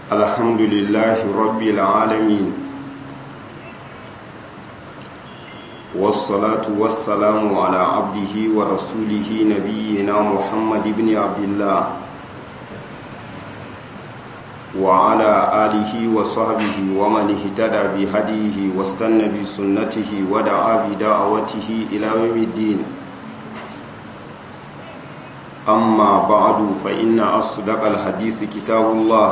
الحمد لله رب العالمين والصلاة والسلام على عبده ورسوله نبينا محمد بن عبد الله وعلى آله وصحبه ومن اهتدى بهديه واستنى بسنته ودعا بدعوته إلى يوم الدين أما بعد فإن أصدق الحديث كتاب الله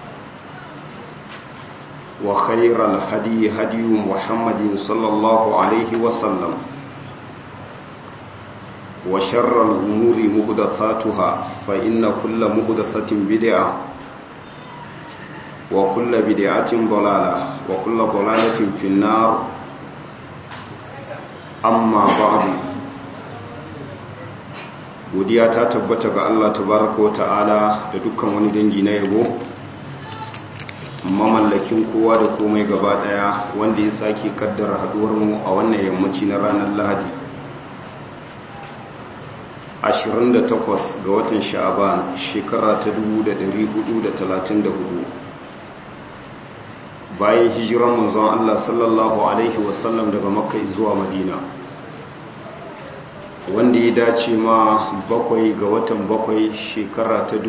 وخير الهدي هدي محمد صلى الله عليه وسلم وشر الأمور مهدثاتها فإن كل مهدثة بدعة وكل بدعة ضلالة وكل ضلالة في النار أما بعد godiya ta tabbata ga Allah tabaraka wa ta'ala da dukkan wani dangi na yabo mamallakin kowa da komai gaba daya wanda ya sake kaddara haduwar mu a wannan yammaci na ranar Lahadi 28 ga watan Sha'aban shekara ta 1434 bayan hijiran manzon Allah sallallahu alaihi wasallam daga Makka zuwa Madina wanda ya dace ma bakwai ga watan bakwai shekara ta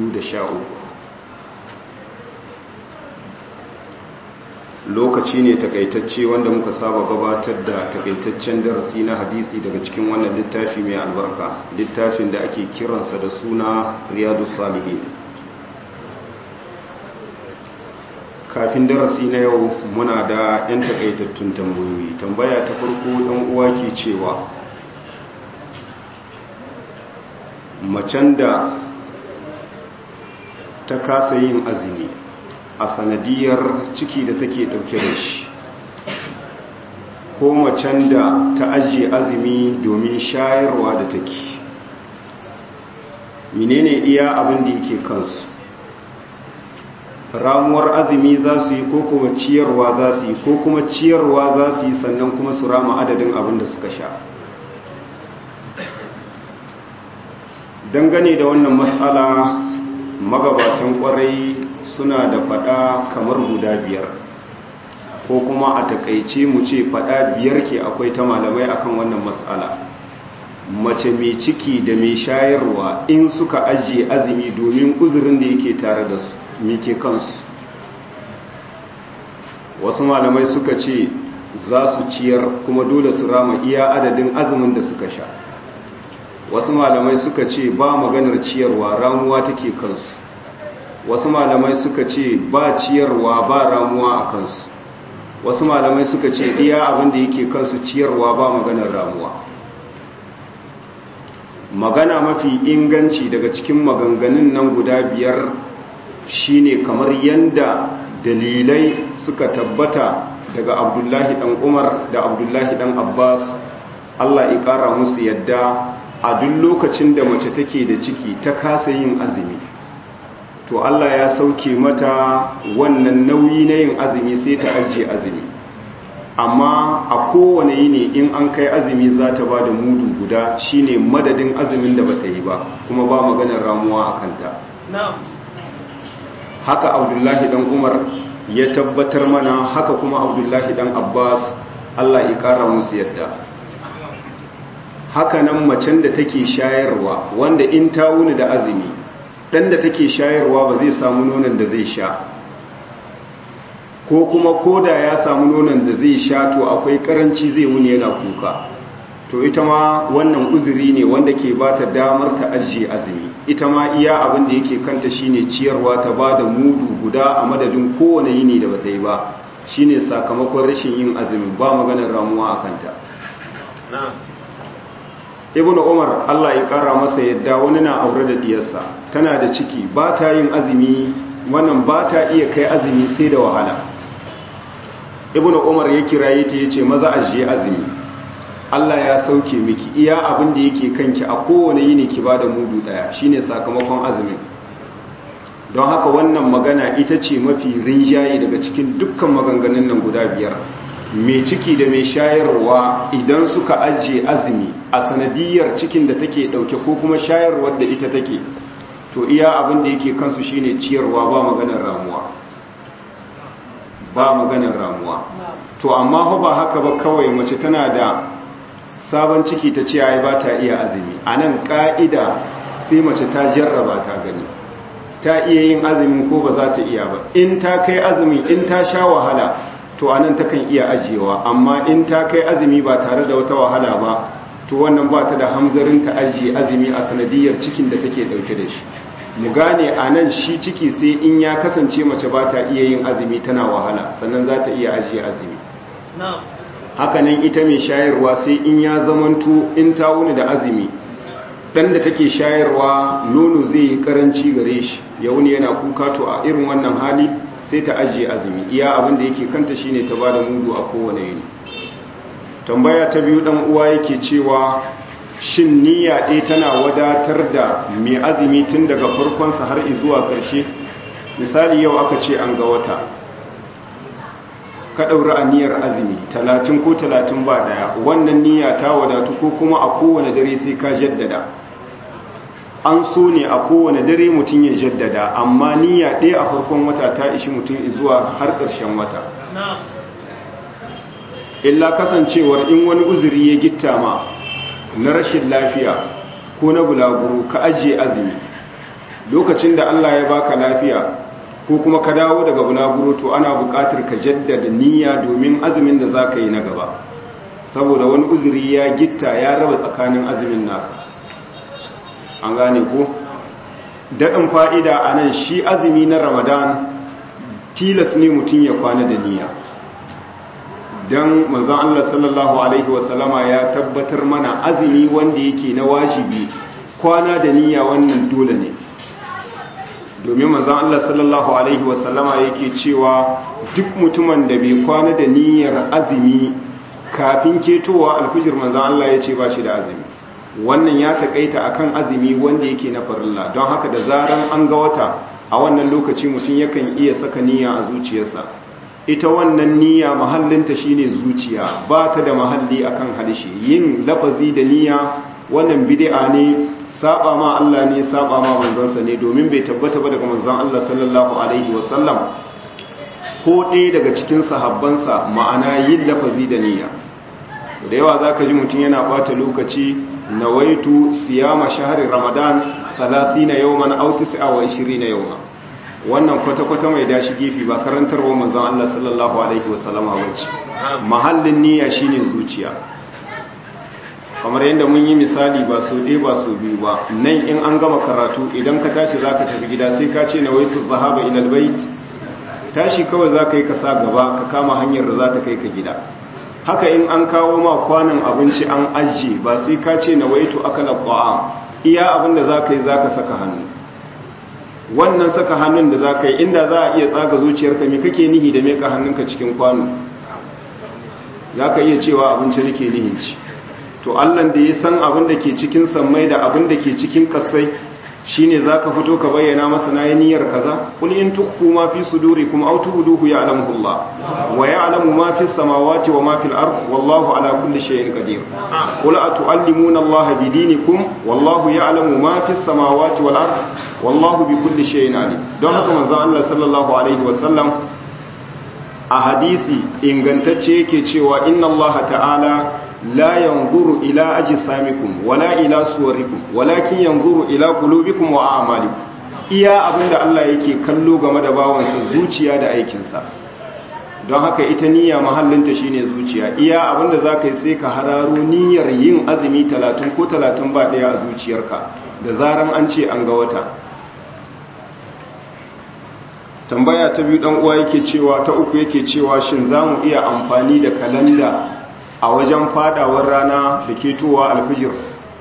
2013 lokaci ne takaitacce wanda muka saba gabatar da takaitaccen darasi na hadisi daga cikin wannan littafi mai albarka littafin da ake kiransa da suna riyadu salihin kafin darasi na yau muna da 'yan takaitattun tambayoyi tambaya ta farko ɗan uwa ke cewa macen da ta kasa yin azumi a sanadiyar ciki da take dauke da shi ko macen da ta ajiye azumi domin shayarwa da take menene iya abin da yake kansu ramuwar azumi za su yi ko kuma ciyarwa za su yi ko kuma ciyarwa za su yi sannan kuma su rama adadin abin da suka sha dangane da wannan matsala magabatan kwarai suna da fada kamar guda biyar ko kuma a takaice mu ce fada biyar ke akwai ta malamai akan wannan matsala mace mai ciki da mai shayarwa in suka ajiye azumi domin uzurin da yake tare da su mike kansu wasu malamai suka ce za su ciyar kuma dole su rama iya adadin azumin da suka sha wasu malamai suka ce ba maganar ciyarwa ramuwa take kansu wasu malamai suka ce ba ciyarwa ba ramuwa a kansu wasu malamai suka ce iya abinda yake kansu ciyarwa ba maganar ramuwa magana mafi inganci daga cikin maganganun nan guda biyar shine kamar yanda dalilai suka tabbata daga abdullahi dan umar da abdullahi dan abbas allah ya kara musu yadda a duk lokacin da mace take da ciki ta kasa yin azumi to Allah ya sauke mata wannan nauyi na yin azumi sai ta ajiye azumi amma a kowane yini in an kai azumi za ta ba da mudu guda shine madadin azumin da bata yi ba kuma ba maganar ramuwa a kanta haka abdullahi dan umar ya tabbatar mana haka kuma abdullahi dan abbas Allah ya kara musu yadda hakanan macen da take shayarwa wanda in ta wuni da azumi dan da take shayarwa ba zai samu nonon da zai sha ko kuma koda ya samu nonon da zai sha to akwai karanci zai wuni yana kuka to ita ma wannan uzuri ne wanda ke ba ta damar ta ajiye azumi ita ma iya abin da yake kanta shine ciyarwa ta ba da mudu guda a madadin kowane yini da bata yi ba shine sakamakon rashin yin azumi ba maganar ramuwa a kanta ibn umar allah ya kara masa yadda wani na aure da diyarsa tana da ciki ba ta yin azumi wannan ba ta iya kai azumi sai da wahala ibn umar ya kiraye ta yace maza ajiye azumi allah ya sauke miki iya abin da yake kanki a kowane yini ki bada mudu daya shine sakamakon azumin don haka wannan magana ita ce mafi rinjaye daga cikin dukkan maganganun nan guda biyar mai ciki da mai shayarwa idan suka ajiye azumi a sanadiyar cikin da take dauke ko kuma shayarwar da ita take to iya abin da yake kansu shine ciyarwa ba maganar ramuwa ba maganar ramuwa to amma ba haka ba kawai mace tana da sabon ciki ta ce ai ba ta iya azumi a nan ka'ida sai mace ta jarraba ta gani ta iya yin azumi ko ba za ta iya ba in ta kai azumi in ta sha wahala to a nan takan iya ajiyewa amma in ta kai azumi ba tare da wata wahala ba to wannan ba ta da hamzarin ta ajiye azumi a sanadiyar cikin da take dauke da shi mu gane a nan shi ciki sai in ya kasance mace ba ta iya yin azumi tana wahala sannan za ta iya ajiye azumi hakanan ita mai shayarwa sai in ya zamanto in ta wuni da azumi dan da take shayarwa nono zai yi karanci gare shi ya wuni yana kuka to a irin wannan hali sai ta ajiye azumi iya abin da yake kanta shine ta bada mudu a kowane yini tambaya ta biyu dan uwa yake cewa shin niyya ɗaya tana wadatar da mai azumi tun daga farkonsa har zuwa ƙarshe misali yau aka ce an ga wata ka ɗaura aniyar azumi talatin ko talatin ba ɗaya wannan niyya ta wadatu ko kuma a kowane dare sai ka jaddada an so ne a kowane dare mutum ya jaddada amma niyya ɗaya a farkon wata ta ishi mutum zuwa har ƙarshen wata illa kasancewar in wani uzuri ya gitta ma na rashin lafiya ko na bulaguro ka ajiye azumi lokacin da Allah ya baka lafiya ko kuma ka dawo daga bulaguro to ana buƙatar ka jaddada niyya domin azumin da za ka yi na gaba saboda wani uzuri ya gitta ya raba tsakanin azumin naka an gane ko daɗin fa'ida a nan shi azumi na ramadan tilas ne mutum ya kwana da niyya don manzon Allah sallallahu Alaihi wasallama ya tabbatar mana azumi wanda yake na wajibi kwana da niyya wannan dole ne domin manzon Allah sallallahu Alaihi wasallama yake cewa duk mutumin da bai kwana da niyyar azumi kafin ketowa alfijir manzon Allah ya ce ba shi da azumi wannan ya takaita akan azumi wanda yake na farilla don haka da zaran an ga wata a wannan lokaci mutum yakan iya saka niyya a zuciyarsa ita wannan niyya mahallinta shine zuciya ba ta da mahalli akan harshe yin lafazi da niyya wannan bid'a ne saba ma Allah ne saba ma manzansa ne domin bai tabbata ba daga manzon Allah sallallahu alaihi wasallam ko ɗaya daga cikin sahabbansa ma'ana yin lafazi da niyya da yawa zaka ji mutum yana bata lokaci nawaitu siyama shahri ramadan 30 yawman aw 29 yawman wannan kwata-kwata mai dashi gefe ba karantarwa manzon Allah sallallahu alaihi wasallama bace mahallin niyya shine zuciya kamar yadda mun yi misali ba so ɗaya ba so biyu ba nan in an gama karatu idan ka tashi zaka tafi gida sai ka ce nawaitu zahaba ila albayt tashi kawai zaka yi ka sa gaba ka kama hanyar da za ta kai ka gida haka in an kawo ma kwanan abinci an ajiye ba sai ka ce nawaitu akala ta'am iya abin da zaka yi zaka saka hannu wannan saka hannun da za ka yi inda za a iya tsaga zuciyarka mai kake nihi da meka hannunka cikin kwano za ka iya cewa abinci nake nihin ci to allan da ya san abin da ke cikin sammai da abin da ke cikin kasai shine za ka fito ka bayyana masa na niyyar kaza kul in tukfu ma fi sudurikum aw tubduhu ya'lamuhu Allah wa ya'lamu ma fi samawati wa ma fil ard wallahu ala kulli shay'in qadir qul atu'allimuna Allah bi dinikum wallahu ya'lamu ma fi samawati wal ard wallahu bi kulli shay'in alim don haka manzo Allah sallallahu alaihi wa sallam a hadisi ingantacce yake cewa inna Allah ta'ala la yanzuru ila ajsamikum wala ila suwarikum walakin yanzuru ila qulubikum wa a'malikum iya abinda Allah yake kallo game da bawansa zuciya da aikinsa don haka ita niyya mahallinta shine zuciya iya abinda zaka yi sai ka hararo niyyar yin azumi 30 ko 30 ba daya a zuciyarka da zaran an ce an ga wata tambaya ta biyu dan uwa yake cewa ta uku yake cewa shin zamu iya amfani da kalanda a wajen fadawar rana da ketowa alfijir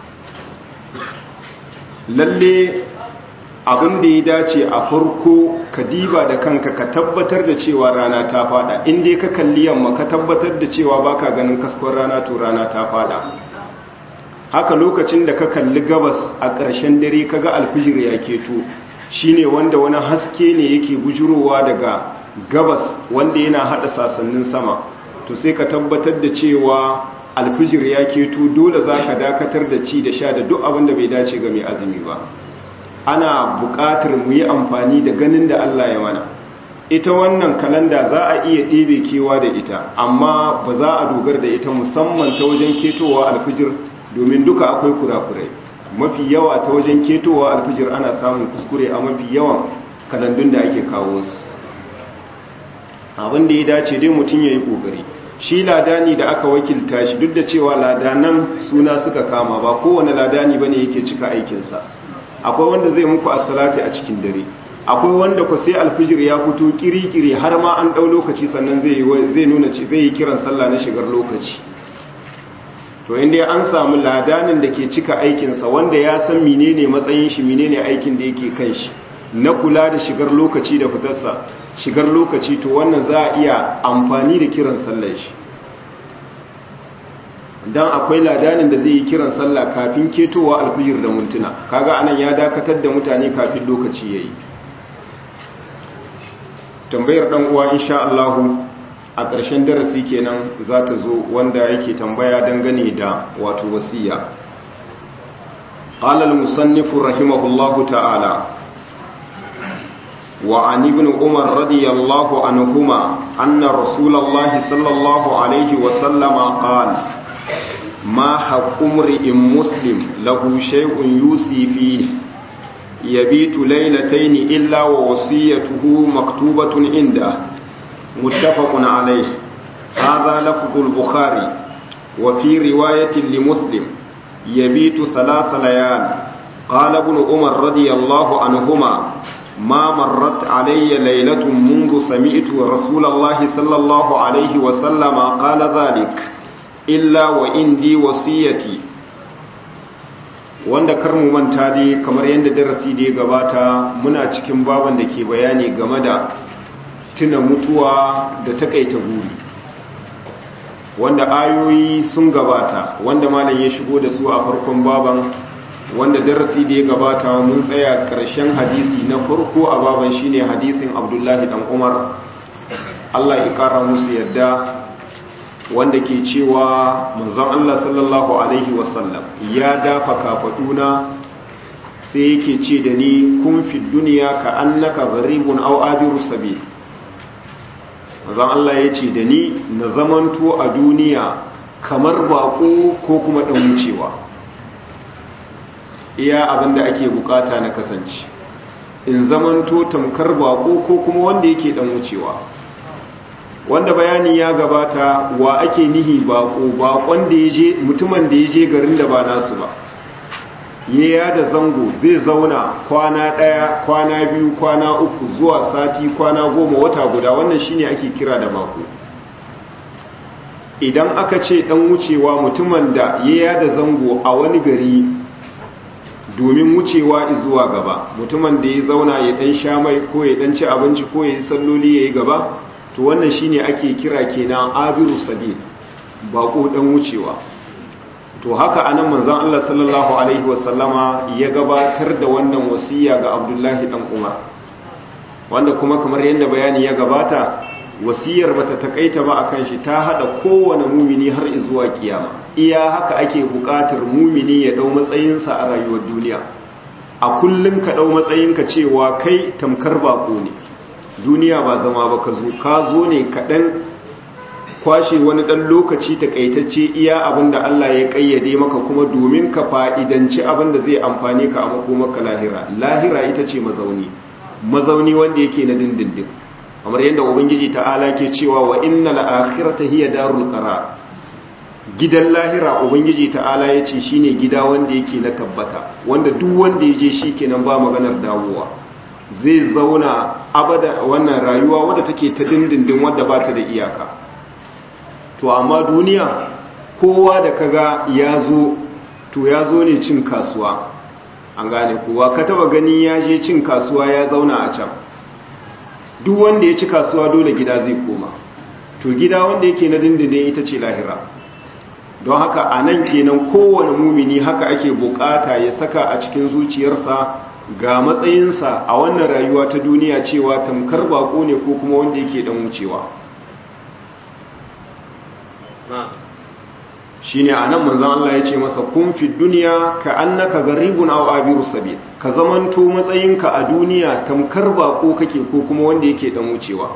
lalle abin da ya dace a farko ka diba da kanka ka tabbatar da cewa rana ta fada inda ka kalli yamma ka tabbatar da cewa baka ganin kaskon rana to rana ta fada haka lokacin da ka kalli gabas a ƙarshen dare ka ga alfijir ya keto shine wanda wani haske ne yake bujurowa daga gabas wanda yana hada sasannin sama to sai ka tabbatar da cewa alfijir ya keto dole za ka dakatar da ci da sha da duk abin da bai dace ga mai azumi ba ana buƙatar mu yi amfani da ganin da Allah ya mana ita wannan kalanda za a iya ɗebe kewa da ita amma ba za a dogar da ita musamman ta wajen ketowa alfijir domin duka akwai kurakurai mafi yawa ta wajen ketowa alfijir ana samun kuskure a mafi yawan kalandun da ake kawo su abin da ya dace dai mutum ya yi ƙoƙari shi ladani da aka wakilta shi duk da cewa ladanan suna suka kama ba kowane ladani ba ne yake cika aikinsa akwai wanda zai muku asalati a cikin dare akwai wanda ku sai alfijir ya fito kiri-kiri har ma an ɗau lokaci sannan zai nuna zai yi kiran sallah na shigar lokaci to inda an samu ladanin da ke cika aikinsa wanda ya san menene matsayin shi menene aikin da yake kan shi na kula da shigar lokaci da fitarsa shigar lokaci to wannan za a iya amfani da kiran sallar shi don akwai ladanin da zai yi kiran sallah kafin ketowa alfijir da mintuna kaga anan ya dakatar da mutane kafin lokaci ya yi tambayar dan uwa insha Allahu a ƙarshen darasi kenan za ta zo wanda yake tambaya dangane da wato wasiya qala al-musannif rahimahullahu ta'ala wa an ibn umar radiyallahu anhuma anna rasulullahi sallallahu alaihi wa sallama qala ma haqqu imri'in muslim lahu shay'un yusi fihi yabitu laylatayn illa wa wasiyatuhu maktubatun inda متفق عليه هذا لفظ البخاري وفي رواية لمسلم يبيت ثلاث ليال قال ابن عمر رضي الله عنهما ما مرت علي ليلة منذ سمعت رسول الله صلى الله عليه وسلم قال ذلك إلا وإندي وصيتي wanda kar mu manta dai kamar yadda darasi da ya gabata muna cikin baban da ke bayani game da tuna mutuwa da takaita buri wanda ayoyi sun gabata wanda malam ya shigo da su a farkon baban wanda darasi da ya gabata mun tsaya ƙarshen hadisi na farko a baban shine hadisin abdullahi dan umar allah ya ƙara musu yadda wanda ke cewa manzon allah sallallahu alaihi wasallam ya dafa kafaɗuna sai yake ce da ni kun fi duniya ka annaka gharibun aw abiru sabil manzon Allah ya ce da ni na zamanto a duniya kamar bako ko kuma ɗan wucewa iya abinda ake bukata na kasance in zamanto tamkar bako ko kuma wanda yake ɗan wucewa wanda bayani ya gabata wa ake nihi bako bakon da ya je mutumin da ya je garin da ba nasu ba ya da zango zai zauna kwana ɗaya kwana biyu kwana uku zuwa sati kwana goma wata guda wannan shine ake kira da bako idan aka ce ɗan wucewa mutumin da ya da zango a wani gari domin wucewa zuwa gaba mutumin da ya zauna ya ɗan sha mai ko ya ɗan ci abinci ko ya yi salloli ya yi gaba to wannan shine ake kira kenan abiru sabil bako ɗan wucewa to haka anan manzon Allah sallallahu alaihi wasallama ya gabatar da wannan wasiya ga Abdullahi dan Umar wanda kuma kamar yadda bayani ya gabata wasiyar bata takaita ba akan shi ta hada kowane mumini har zuwa kiyama iya haka ake bukatar mumini ya dau matsayinsa a rayuwar duniya a kullum ka dau matsayinka cewa kai tamkar bako ne duniya ba zama ba ka zo ka zo ne kaɗan kwashe wani ɗan lokaci takaitacce iya abin da Allah ya ƙayyade maka kuma domin ka fa'idanci abin da zai amfane ka a makomaka lahira lahira ita ce mazauni mazauni wanda yake na dindindin kamar yadda ubangiji ta'ala ke cewa wa inna la'akhirata hiya darul qarar gidan lahira ubangiji ta'ala ya ce shine gida wanda yake na tabbata wanda duk wanda ya je shi kenan ba maganar dawowa zai zauna abada wannan rayuwa wadda take ta dindindin wadda ba ta da iyaka to amma duniya kowa da kaga ya zo to ya zo ne cin kasuwa an gane kowa ka taba gani ya je cin kasuwa ya zauna a can duk wanda ya ci kasuwa dole gida zai koma to gida wanda yake na dindindin ita ce lahira don haka a nan kenan kowane mumini haka ake bukata ya saka a cikin zuciyarsa ga matsayinsa a wannan rayuwa ta duniya cewa tamkar bako ne ko kuma wanda yake dan wucewa shine anan manzon Allah ya ce masa kun fi duniya ka annaka garibun aw abiru sabil ka zamanto matsayinka a duniya tamkar bako kake ko kuma wanda yake dan wucewa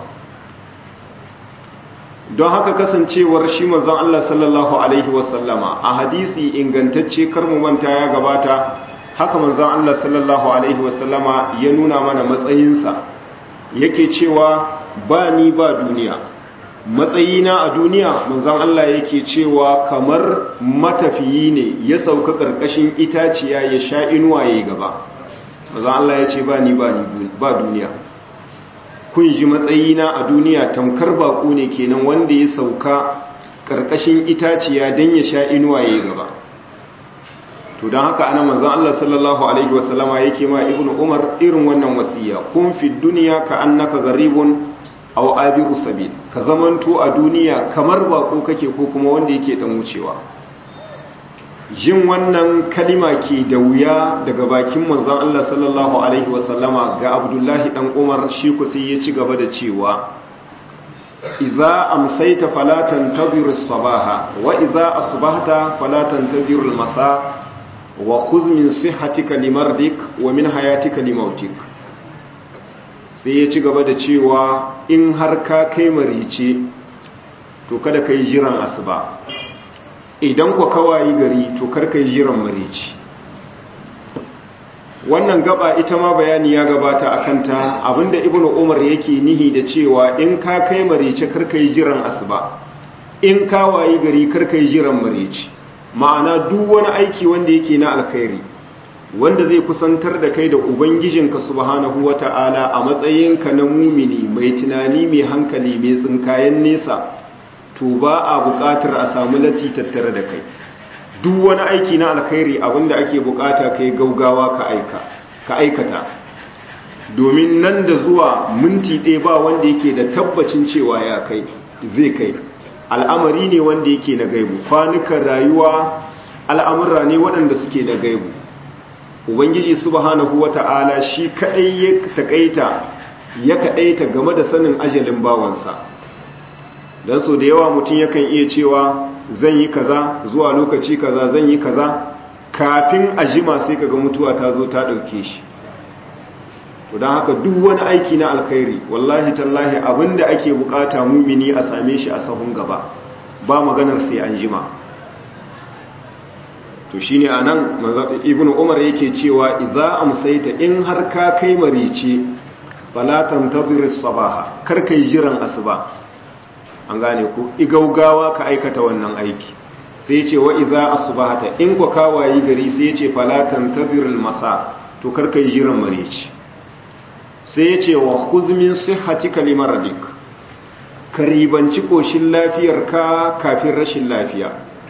don haka kasancewar shi manzon Allah sallallahu alaihi wasallama a hadisi ingantacce kar mu manta ya gabata haka manzon Allah sallallahu alaihi wasallama ya nuna mana matsayinsa yake cewa ba ni ba duniya matsayina a duniya manzon Allah yake cewa kamar matafiyi ne ya sauka karkashin itaciya ya sha inuwa yayi gaba manzon Allah ya ce ba ni ba ni ba duniya kun ji matsayina a duniya tamkar baƙo ne kenan wanda ya sauka ƙarƙashin itaciya don ya sha inuwa ya gaba to don haka ana manzan Allah sallallahu Alaihi wasallama yake ma ibn umar irin wannan wasiya kun fi duniya ka annaka garibun aw abiru sabil ka zamanto a duniya kamar baƙo kake ko kuma wanda yake dan wucewa jin wannan kalima ke da wuya daga bakin manzon Allah sallallahu alaihi wasallama ga Abdullahi dan Umar shi ku sai ya ci gaba da cewa idza amsayta fala tantazir as-sabaha wa idza asbahta fala tantazir al-masa wa khudh min sihhatika limardik wa min hayatika limautik sai ya ci gaba da cewa in har ka kai marice to kada kai jiran asuba idan ku kawayi gari to karka yi jiran marici wannan gaba ita ma bayani ya gabata a kanta abinda ibnu umar yake nihi da cewa in ka kai marici karka yi jiran asuba in kawayi gari karka yi jiran marici ma'ana duk wani aiki wanda yake na alkhairi wanda zai kusantar da kai da ubangijinka subhanahu wata'ala a matsayinka na mumini mai tunani mai hankali mai tsinkayen nesa to ba a buƙatar a samu lati tattare da kai duk wani aiki na alkhairi abinda ake buƙata kai gaugawa ka aika ka aikata domin nan da zuwa minti ɗaya ba wanda yake da tabbacin cewa ya kai zai kai al'amari ne wanda yake na gaibu kwanukan rayuwa al'amurra ne waɗanda suke da gaibu ubangiji subhanahu wata'ala shi kaɗai ya taƙaita ya kaɗaita game da sanin ajalin bawansa don so da yawa mutum yakan iya cewa zan yi kaza zuwa lokaci kaza zan yi kaza kafin a jima sai kaga mutuwa ta zo ta ɗauke shi don haka duk wani aiki na alkhairi wallahi tallahi abinda ake bukata mumini a same shi a sahun gaba ba maganar sai an jima to shine anan ibnu umar yake cewa idza amsayta in har ka kai marice fala tantazir sabaha kar kai jiran asuba an gane ku igaugawa ka aikata wannan aiki sai ce wa idza asbahata in ku kawayi gari sai ce fala tantazir masa to kar kai jiran marici sai ce wa khudh min sihhatika limaradik karibanci koshin lafiyarka kafin rashin lafiya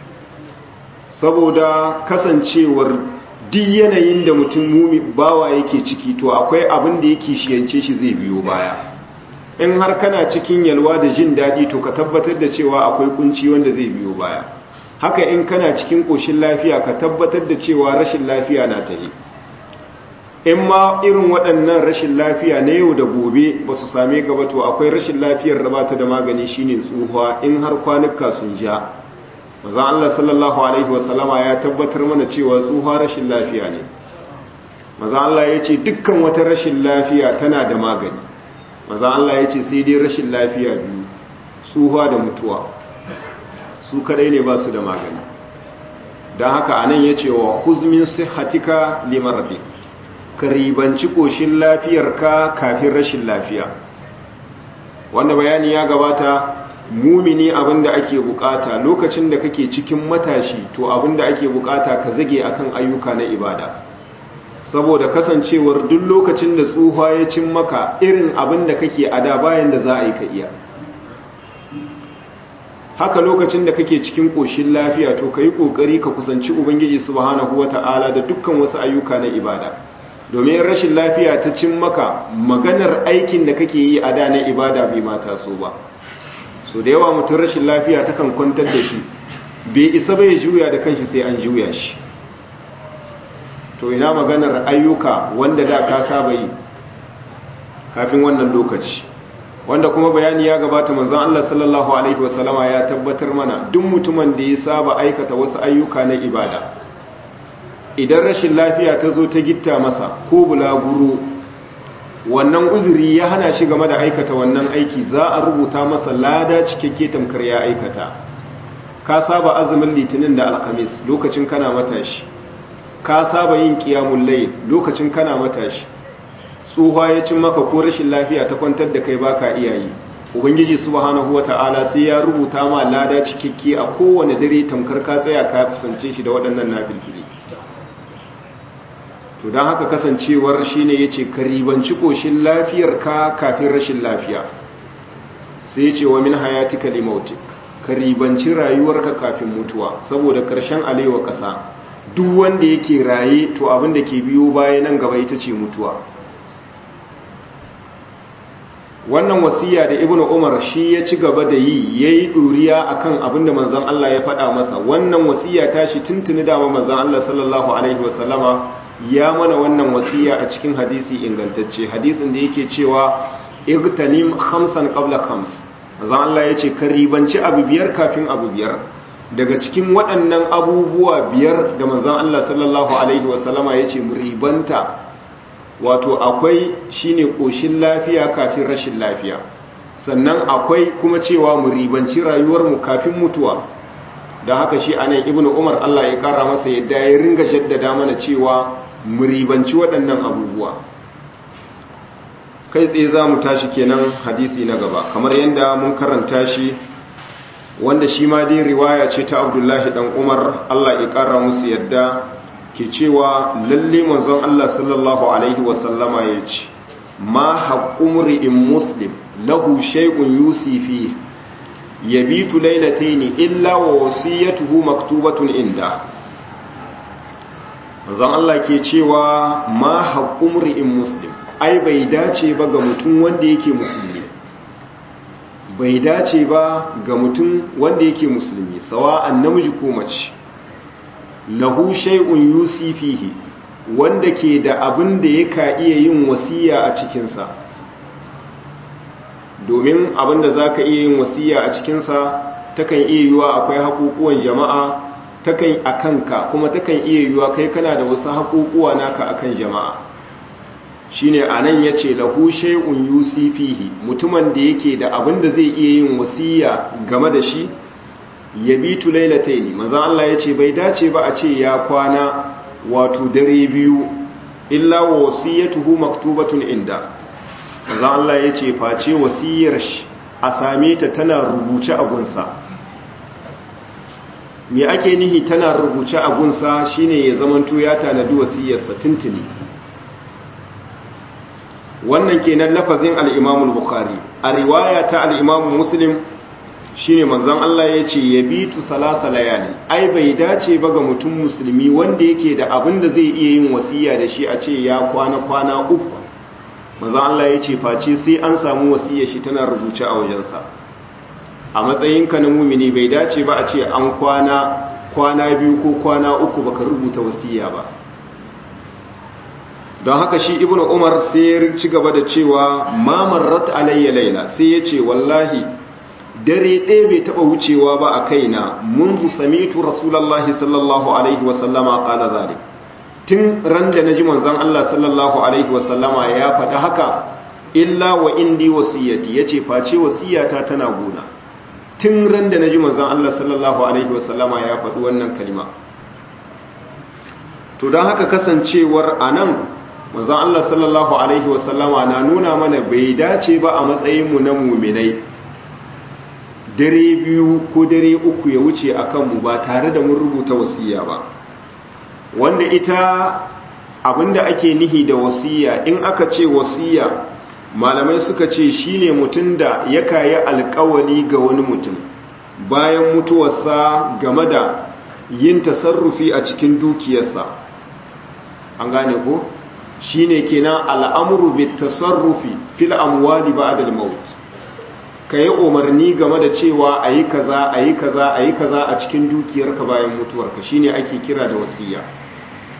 saboda kasancewar duk yanayin da mutum mumi bawa yake ciki to akwai abin da yake shiyance shi zai biyo baya in har kana cikin yalwa da jin daɗi to ka tabbatar da cewa akwai kunci wanda zai biyo baya haka in kana cikin ƙoshin lafiya ka tabbatar da cewa rashin lafiya na tahi in ma irin waɗannan rashin lafiya na yau da gobe ba su same ka ba to akwai rashin lafiyar da ba ta da magani shine tsuhuwa in har kwanuka sun ja maza Allah sallallahu alaihi wasallama ya tabbatar mana cewa tsuhuwa rashin lafiya ne maza Allah ya ce dukkan wata rashin lafiya tana da magani maza Allah ya ce sai dai rashin lafiya biyu tsuhuwa da mutuwa su kadai ne ba su da magani don haka anan ya ce wa huzmin sihatika limardi ka ribanci ƙoshin lafiyarka kafin rashin lafiya wanda bayani ya gabata mumini abinda ake bukata lokacin da kake cikin matashi to abinda ake bukata ka zage akan ayyuka na ibada saboda kasancewar duk lokacin da tsuha ya cin maka irin abin da kake a da bayan da za a yi ka iya haka lokacin da kake cikin ƙoshin lafiya to ka yi ƙoƙari ka kusanci ubangiji subhanahu wa ta'ala da dukkan wasu ayyuka na ibada domin rashin lafiya ta cin maka maganar aikin da kake yi a da na ibada bai mata so ba so da yawa mutum rashin lafiya takan kwantar da shi bai isa bai juya da kanshi sai an juya shi to ina maganar ayyuka wanda da ka saba yi kafin wannan lokaci wanda kuma bayani ya gabata manzon Allah sallallahu alaihi wasallama ya tabbatar mana duk mutumin da ya saba aikata wasu ayyuka na ibada idan rashin lafiya ta zo ta gitta masa ko bulaguro wannan uzuri ya hana shi game da aikata wannan aiki za a rubuta masa lada cikakke tamkar ya aikata ka saba azumin litinin da alhamis lokacin kana matashi ka saba yin kiyamun layl lokacin kana matashi tsohuwa ya cin maka ko rashin lafiya ta kwantar da kai baka iyayi ubangiji subhanahu wata'ala sai ya rubuta ma lada cikakke a kowane dare tamkar ka tsaya ka kusance shi da waɗannan nafilfili to don haka kasancewar shine yace ka ribanci koshin lafiyar ka kafin rashin lafiya sai yace wa min hayatika limautik ka ribanci rayuwarka kafin mutuwa saboda karshen alewa ƙasa duk wanda yake raye to abin da ke biyo baya nan gaba ita ce mutuwa wannan wasiya da ibnu umar shi ya ci gaba da yi yayi duriya akan abin da manzon Allah ya faɗa masa wannan wasiya ta shi tuntuni dama manzon Allah sallallahu alaihi wasallama ya mana wannan wasiya a cikin hadisi ingantacce hadisin da yake cewa igtanim khamsan qabla khams manzon Allah yace ka ribanci abu biyar kafin abu biyar daga cikin waɗannan abubuwa biyar da manzon Allah sallallahu alaihi wasallama yace mu ribanta wato akwai shine koshin lafiya kafin rashin lafiya sannan akwai kuma cewa mu ribanci rayuwarmu kafin mutuwa da haka shi anan ibnu umar Allah ya kara masa yadda ya ringa jaddada mana cewa mu ribanci waɗannan abubuwa kai tsaye za mu tashi kenan hadisi na gaba kamar yadda mun karanta shi wanda shi ma dai riwaya ce ta abdullahi dan umar Allah ya kara musu yadda ke cewa lalle manzon Allah sallallahu alaihi wasallama ya ce ma haqqumri in muslim lahu shay'un yusifi yabitu laylatayn illa wa wasiyatuhu maktubatun inda manzon Allah ke cewa ma haqqumri in muslim ai bai dace ba ga mutum wanda yake musulmi bai dace ba ga mutum wanda yake musulmi sawa'an namiji ko mace lahu shay'un yusi fihi wanda ke da abin da yaka iya yin wasiya a cikinsa domin abin da zaka iya yin wasiya a cikinsa takan iya yiwa akwai haƙuƙuwan jama'a takan akanka kuma takan iya yiwa kai kana da wasu haƙuƙuwa naka akan jama'a shine anan yace lahu shay'un yusi fihi mutumin da yake da abin da zai iya yin wasiya game da shi yabitu lailataini manzo Allah yace bai dace ba a ce ya kwana wato dare biyu illa wasiyatuhu maktubatun inda manzo Allah yace face wasiyar shi a same ta tana rubuce a gunsa me ake nihi tana rubuce a gunsa shine ya zamanto ya tanadi wasiyarsa tuntuni wannan kenan lafazin al-Imam al-Bukhari a riwaya ta al-Imam Muslim shine manzon Allah ya ce ya bitu salasa layali ai bai dace ba ga mutum musulmi wanda yake da abin da zai iya yin wasiya da shi a ce ya kwana kwana uku manzon Allah ya ce face sai an samu wasiyar shi tana rubuce a wajensa a matsayinka na mumini bai dace ba a ce an kwana kwana biyu ko kwana uku baka rubuta wasiya ba don haka shi ibnu umar sai ya ci gaba da cewa ma marrat alayya laila sai ya ce wallahi dare ɗaya bai taɓa wucewa ba a kaina mun samitu rasulallah sallallahu alaihi wasallama ƙala zalik tun ran da na ji manzan Allah sallallahu alaihi wasallama ya faɗi haka illa wa indi wasiyyati ya ce face wasiyyata tana gona tun ran da na ji manzan Allah sallallahu alaihi wasallama ya faɗi wannan kalima to don haka kasancewar a nan manzan Allah sallallahu alaihi wasallama na nuna mana bai dace ba a matsayinmu na muminai dare biyu ko dare uku ya wuce a kanmu ba tare da mun rubuta wasiya ba wanda ita abinda ake nihi da wasiya in aka ce wasiya malamai suka ce shine mutum da ya kayi alkawali ga wani mutum bayan mutuwarsa game da yin tasarrufi a cikin dukiyarsa an gane ko shine kenan al'amuru bit tasarrufi fil amwali ba'da al-maut ka yi umarni game da cewa a yi kaza a yi kaza a yi kaza a cikin dukiyarka bayan mutuwarka shine ake kira da wasiya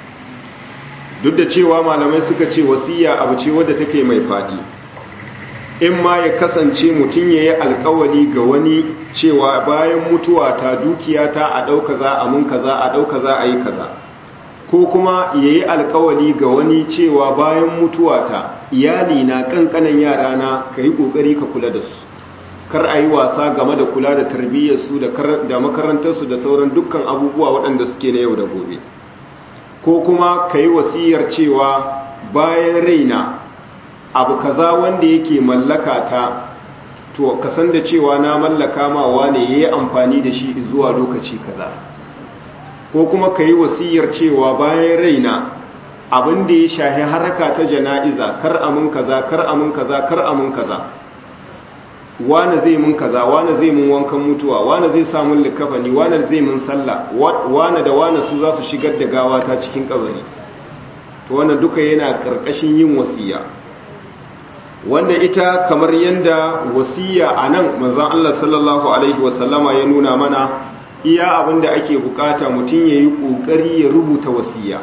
duk da cewa malamai suka ce wasiya abu ce wadda take mai fadi in ma ya kasance mutum ya yi alkawali ga wani cewa bayan mutuwa ta dukiya ta a ɗauka za a mun kaza a ɗauka za a yi kaza ko kuma ya yi alkawali ga wani cewa bayan mutuwa ta iyali na ƙanƙanan yara na ka yi ƙoƙari ka kula da su kar a yi wasa game da kula da tarbiyyarsu da makarantarsu da sauran dukkan abubuwa waɗanda suke na yau da gobe ko kuma ka yi wasiyar cewa bayan raina abu kaza wanda yake mallaka ta to ka san da cewa na mallaka ma wane ya yi amfani da shi zuwa lokaci kaza ko kuma ka yi wasiyar cewa bayan raina abin da ya shahi haraka ta jana'iza kar amin kaza kar amin kaza kar amin kaza wane zai mun kaza wane zai mun wankan mutuwa wane zai samun likafani wane zai mun sallah wane da wane su za su shigar da gawa ta cikin kabari to wannan duka yana karkashin yin wasiya wanda ita kamar yanda wasiya a nan manzon Allah sallallahu alaihi wasallama ya nuna mana iya abin da ake bukata mutum ya yi ƙoƙari ya rubuta wasiya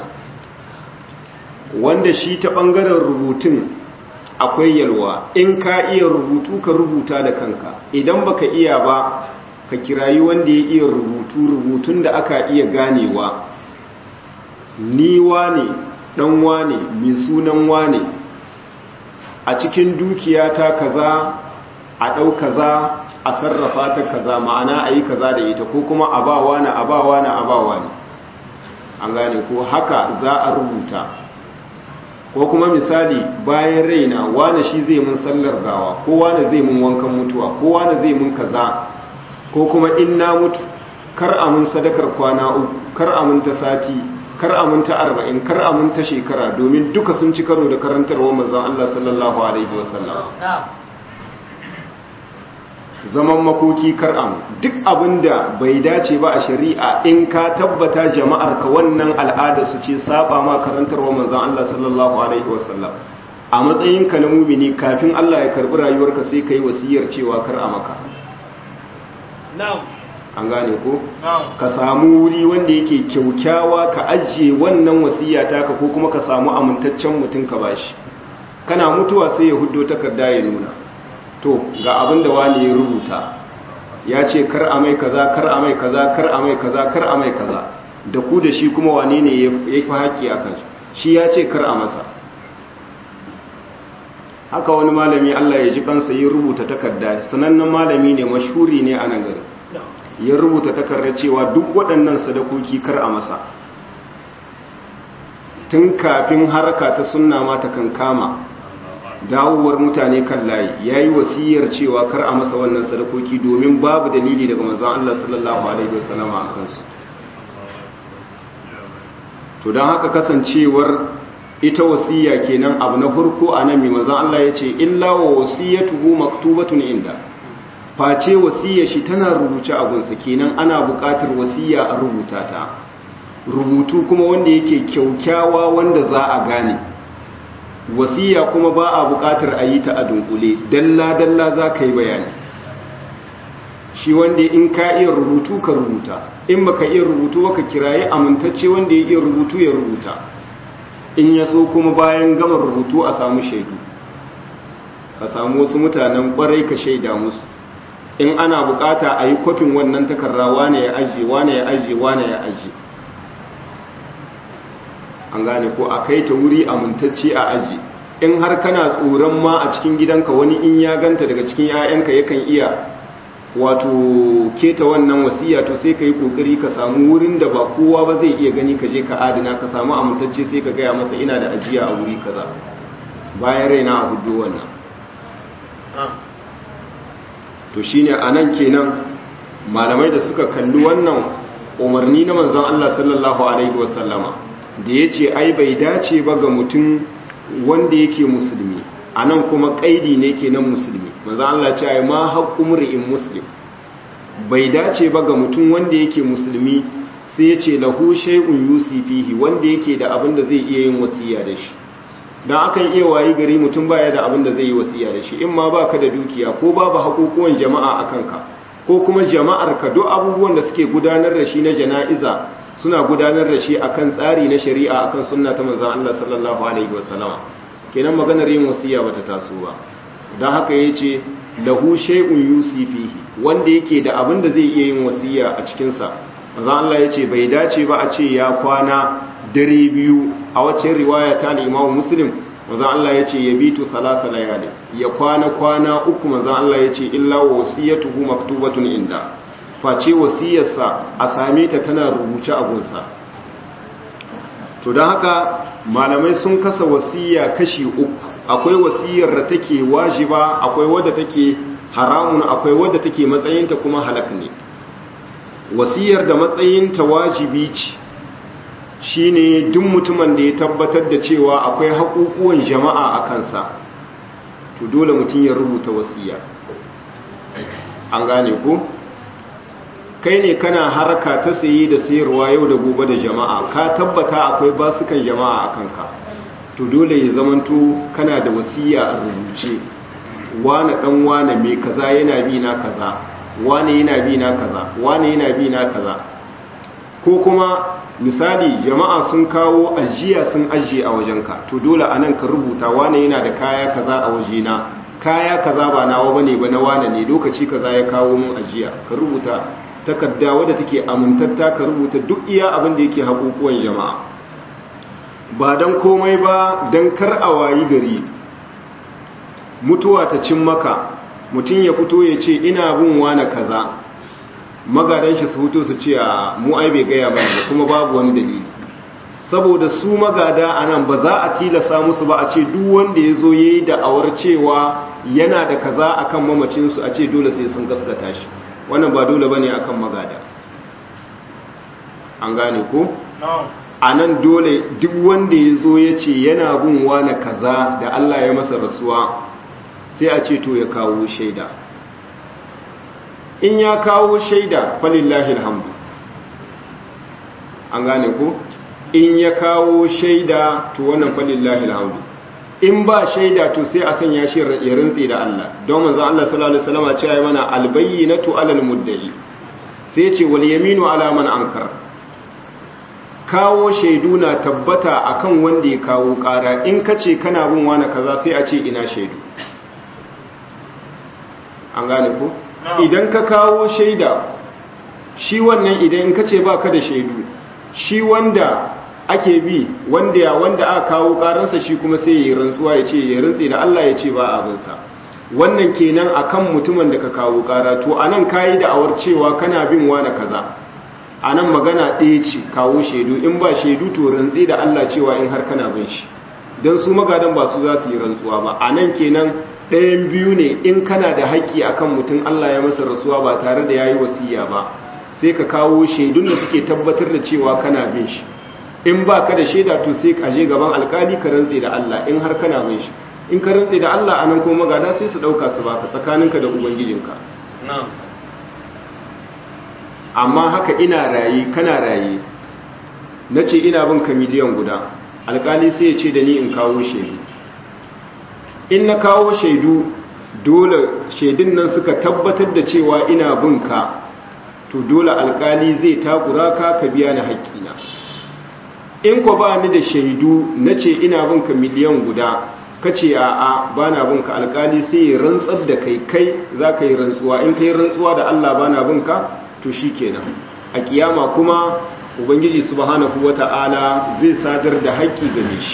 wanda shi ta ɓangaren rubutun akwai yalwa in ka iya rubutu ka rubuta da kanka idan baka iya ba ka kirayi wanda ya iya rubutu rubutun da aka iya ganewa ni wane dan wane mai sunan wane a cikin dukiyata kaza a ɗau kaza a sarrafa ta kaza ma'ana a yi kaza da ita ko kuma a ba wani a ba wani a ba wani an gane ko haka za a rubuta ko kuma misali bayan raina wane shi zai mun sallar gawa ko wane zai mun wankan mutuwa ko wane zai mun kaza ko kuma in na mutu kar a mun sadakar kwana uku kar a mun ta sati kar a mun ta arba'in kar a mun ta shekara domin duka sun ci karo da karantarwa manzon Allah sallallahu alaihi wasallam zaman makoki kar'am duk abinda bai dace ba a shari'a in ka tabbata jama'ar ka wannan al'ada su ce saba ma karantarwa manzon Allah sallallahu alaihi wasallam a matsayin ka na mumini kafin Allah ya karbi rayuwarka sai kai wasiyar cewa kar a maka an gane ko ka samu wuri wanda yake kyaukyawa ka ajiye wannan wasiya taka ko kuma ka samu amintaccen mutum ka bashi kana mutuwa sai ya huddo takarda ya nuna to ga abin da wani ya rubuta ya ce kar a mai kaza kar a mai kaza kar a mai kaza kar a mai kaza da ku da shi kuma wane ne ya fi haƙƙi a kan shi ya ce kar a masa haka wani malami Allah ya ji kansa ya rubuta takarda sanannen malami ne mashhuri ne a nan gari ya rubuta takarda cewa duk waɗannan sadakoki kar a masa tun kafin harka ta sunna ma ta kankama dawowar mutane kan layi ya yi wasiyar cewa kar a masa wannan sadakoki domin babu dalili daga manzon Allah sallallahu alaihi wasallama a kansu to don haka kasancewar ita wasiya kenan abu na farko a nan mai manzon Allah ya ce illa wa wasiyatuhu maktubatun inda face wasiyar shi tana rubuce a gunsa kenan ana buƙatar wasiya a rubuta ta rubutu kuma wanda yake kyaukyawa wanda za a gane wasiya kuma ba a buƙatar a yi ta a dunkule dalla-dalla za ka yi bayani shi wanda in ka iya rubutu ka rubuta in baka iya rubutu baka kiraye amintacce wanda ya iya rubutu ya rubuta in ya so kuma bayan gama rubutu a samu shaidu ka samu wasu mutanen kwarai ka shaida musu in ana bukata a yi kwafin wannan takarra wane ya ajiye wane ya ajiye wane ya ajiye an gane ko a kai ta wuri amintacce a aji in har kana tsoron ma a cikin gidanka wani in ya ganta daga cikin 'ya'yanka yakan iya wato keta wannan wasiya to sai ka yi kokari ka samu wurin da ba kowa ba zai iya gani ka je ka adana ka samu amintacce sai ka gaya masa ina da ajiya a wuri kaza bayan raina a hudu wannan to shine anan kenan malamai da suka kalli wannan umarni na manzon Allah sallallahu alaihi wasallama da ya ce ai bai dace ba ga mutum wanda yake musulmi a nan kuma ƙaidi ne ke nan musulmi maza Allah ce ai ma haƙƙun ri'in muslim bai dace ba ga mutum wanda yake musulmi sai ya ce lahu shay'un yusifihi wanda yake da abin da zai iya yin wasiya da shi dan akan iya wayi gari mutum baya da abin da zai yi wasiya da shi in ma baka da dukiya ko babu haƙoƙuwan jama'a akan ka ko kuma jama'ar ka duk abubuwan da suke gudanar da shi na jana'iza suna gudanar da shi akan tsari na shari'a akan sunna ta manzon Allah sallallahu alaihi wasallama kenan maganar yin wasiya bata taso ba don haka ya ce lahu shay'un yusi fihi wanda yake da abin da zai iya yin wasiya a cikinsa manzon Allah ya ce bai dace ba a ce ya kwana dare biyu a wacce riwaya ta Imam Muslim manzon Allah ya ce ya bitu salasa layali ya kwana kwana uku manzon Allah ya ce illa wasiyatuhu maktubatun inda face wasiyarsa a same ta tana rubuce a gunsa to don haka malamai sun kasa wasiya kashi uku akwai wasiyar da take wajiba akwai wadda take haramun akwai wadda take matsayinta kuma halak ne wasiyar da matsayinta wajibi ce shine duk mutumin da ya tabbatar da cewa akwai haƙuƙuwan jama'a a kansa to dole mutum ya rubuta wasiya an gane ku kai ne kana haraka ta sayi da sayarwa yau da gobe da jama'a ka tabbata akwai basukan jama'a a kanka to dole ya zamanto kana da wasiya a rubuce wane dan wane mai kaza yana bi na kaza wane yana bi na kaza wane yana bi na kaza ko kuma misali jama'a sun kawo ajiya sun ajiye a wajenka to dole anan ka rubuta wane yana da kaya kaza a wajena kaya kaza ba nawa bane ba na wane ne lokaci kaza ya kawo mun ajiya ka rubuta takarda wadda take amintatta ka rubuta duk iya abin da yake haƙuƙuwan jama'a ba don komai ba don kar a wayi gari mutuwa ta cin maka mutum ya fito ya ce ina bin wane kaza magadan shi su fito su ce a mu ai bai gaya ba kuma babu wani dalili saboda su magada a nan ba za a tilasa musu ba a ce duk wanda ya zo ya yi da'awar cewa yana da kaza akan mamacinsu a ce dole sai sun gaskata shi wannan ba dole ba ne akan magada an gane ko? a nan dole duk wanda ya zo ya ce yana bin wane kaza da Allah ya masa rasuwa sai a ce to ya kawo shaida in ya kawo shaida falillahi alhamdu an gane ko? in ya kawo shaida to wannan falillahi alhamdu in ba shaida to sai a sanya shi ya rintsi da Allah don manzon Allah sallallahu alaihi wasallam ce ayi mana albayyinatu alal muddai sai ce wal yaminu ala man ankar kawo shaidu na tabbata akan wanda ya kawo kara in kace kana bin wani kaza sai a ce ina shaidu an gane ko idan ka kawo shaida shi wannan idan in kace baka da shaidu shi wanda ake bi wanda ya wanda aka kawo karansa shi kuma sai ya yi rantsuwa ya ce ya rantsi da Allah ya ce ba abinsa wannan kenan akan mutumin da ka kawo kara to anan kayi da awar cewa kana bin wani kaza anan magana ɗaya ce kawo shaidu in ba shaidu to rantsi da Allah cewa in har kana bin shi dan su magadan ba su za su yi rantsuwa ba anan kenan ɗayan biyu ne in kana da haƙƙi akan mutum Allah ya masa rasuwa ba tare da yayi wasiya ba sai ka kawo shaidun da suke tabbatar da cewa kana bin shi in ba ka da shaida to sai ka je gaban alkali ka rantse da Allah in har kana bin shi in ka rantse da Allah anan kuma magada sai su dauka su baka tsakaninka da ubangijinka amma haka ina rayi kana rayi nace ina bin ka miliyan guda alkali sai ya ce da ni in kawo shaidu in na kawo shaidu dole shaidun nan suka tabbatar da cewa ina bin ka to dole alkali zai takura ka ka biya ni haƙƙina in ko ba ni da shaidu na ce ina binka miliyan guda ka ce a'a ba na binka alkali sai ya rantsar da kai kai za ka yi rantsuwa in ka yi rantsuwa da Allah ba na binka to shi kenan a kiyama kuma ubangiji subhanahu wata'ala zai sadar da haƙƙi gare shi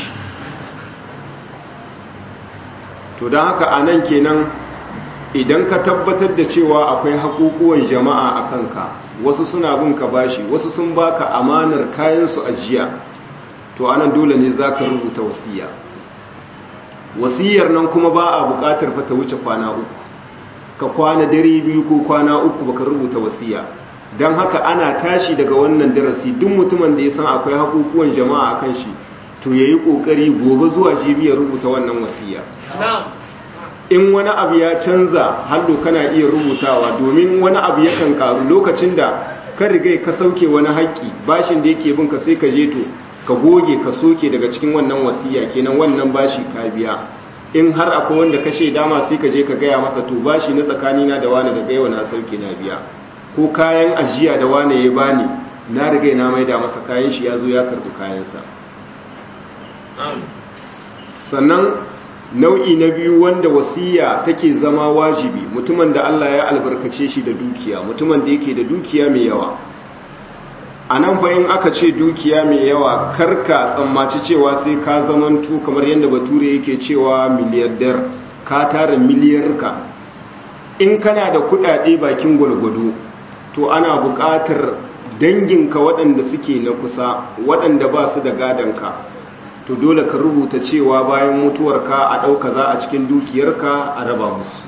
to don haka a nan kenan idan ka tabbatar da cewa akwai haƙuƙuwan jama'a a kanka wasu suna binka bashi wasu sun baka amanar kayansu ajiya to anan dole ne za ka rubuta wasiya wasiyar nan kuma ba a bukatar fata wuce kwana uku ka kwana dare biyu ko kwana uku baka rubuta wasiya don haka ana tashi daga wannan darasi duk mutumin da ya san akwai hakukuwan jama'a kan shi to ya yi ƙoƙari gobe zuwa jibi ya rubuta wannan wasiya in wani abu ya canza hallo kana iya rubutawa domin wani abu yakan karu lokacin da ka riga ka sauke wani haƙƙi bashin da yake binka sai ka je to ka goge ka soke daga cikin wannan wasiya kenan wannan bashi ka biya in har akwai wanda ka shaida ma sai ka je ka gaya masa to bashi na tsakanina da wani daga yau na sauke na biya ko kayan ajiya da wani ya bani na riga na maida masa kayan shi ya zo ya karbi kayansa sannan nau'i na biyu wanda wasiya take zama wajibi mutumin da Allah ya albarkace shi da dukiya mutumin da yake da dukiya mai yawa a nan fa in aka ce dukiya mai yawa karka tsammaci cewa sai ka zamantu kamar yadda bature yake cewa miliyardar ka tara miliyarka in kana da kudade bakin gwalgwado to ana buƙatar danginka waɗanda suke na kusa waɗanda ba su da gadonka to dole ka rubuta cewa bayan mutuwarka a ɗauka za a cikin dukiyarka a raba musu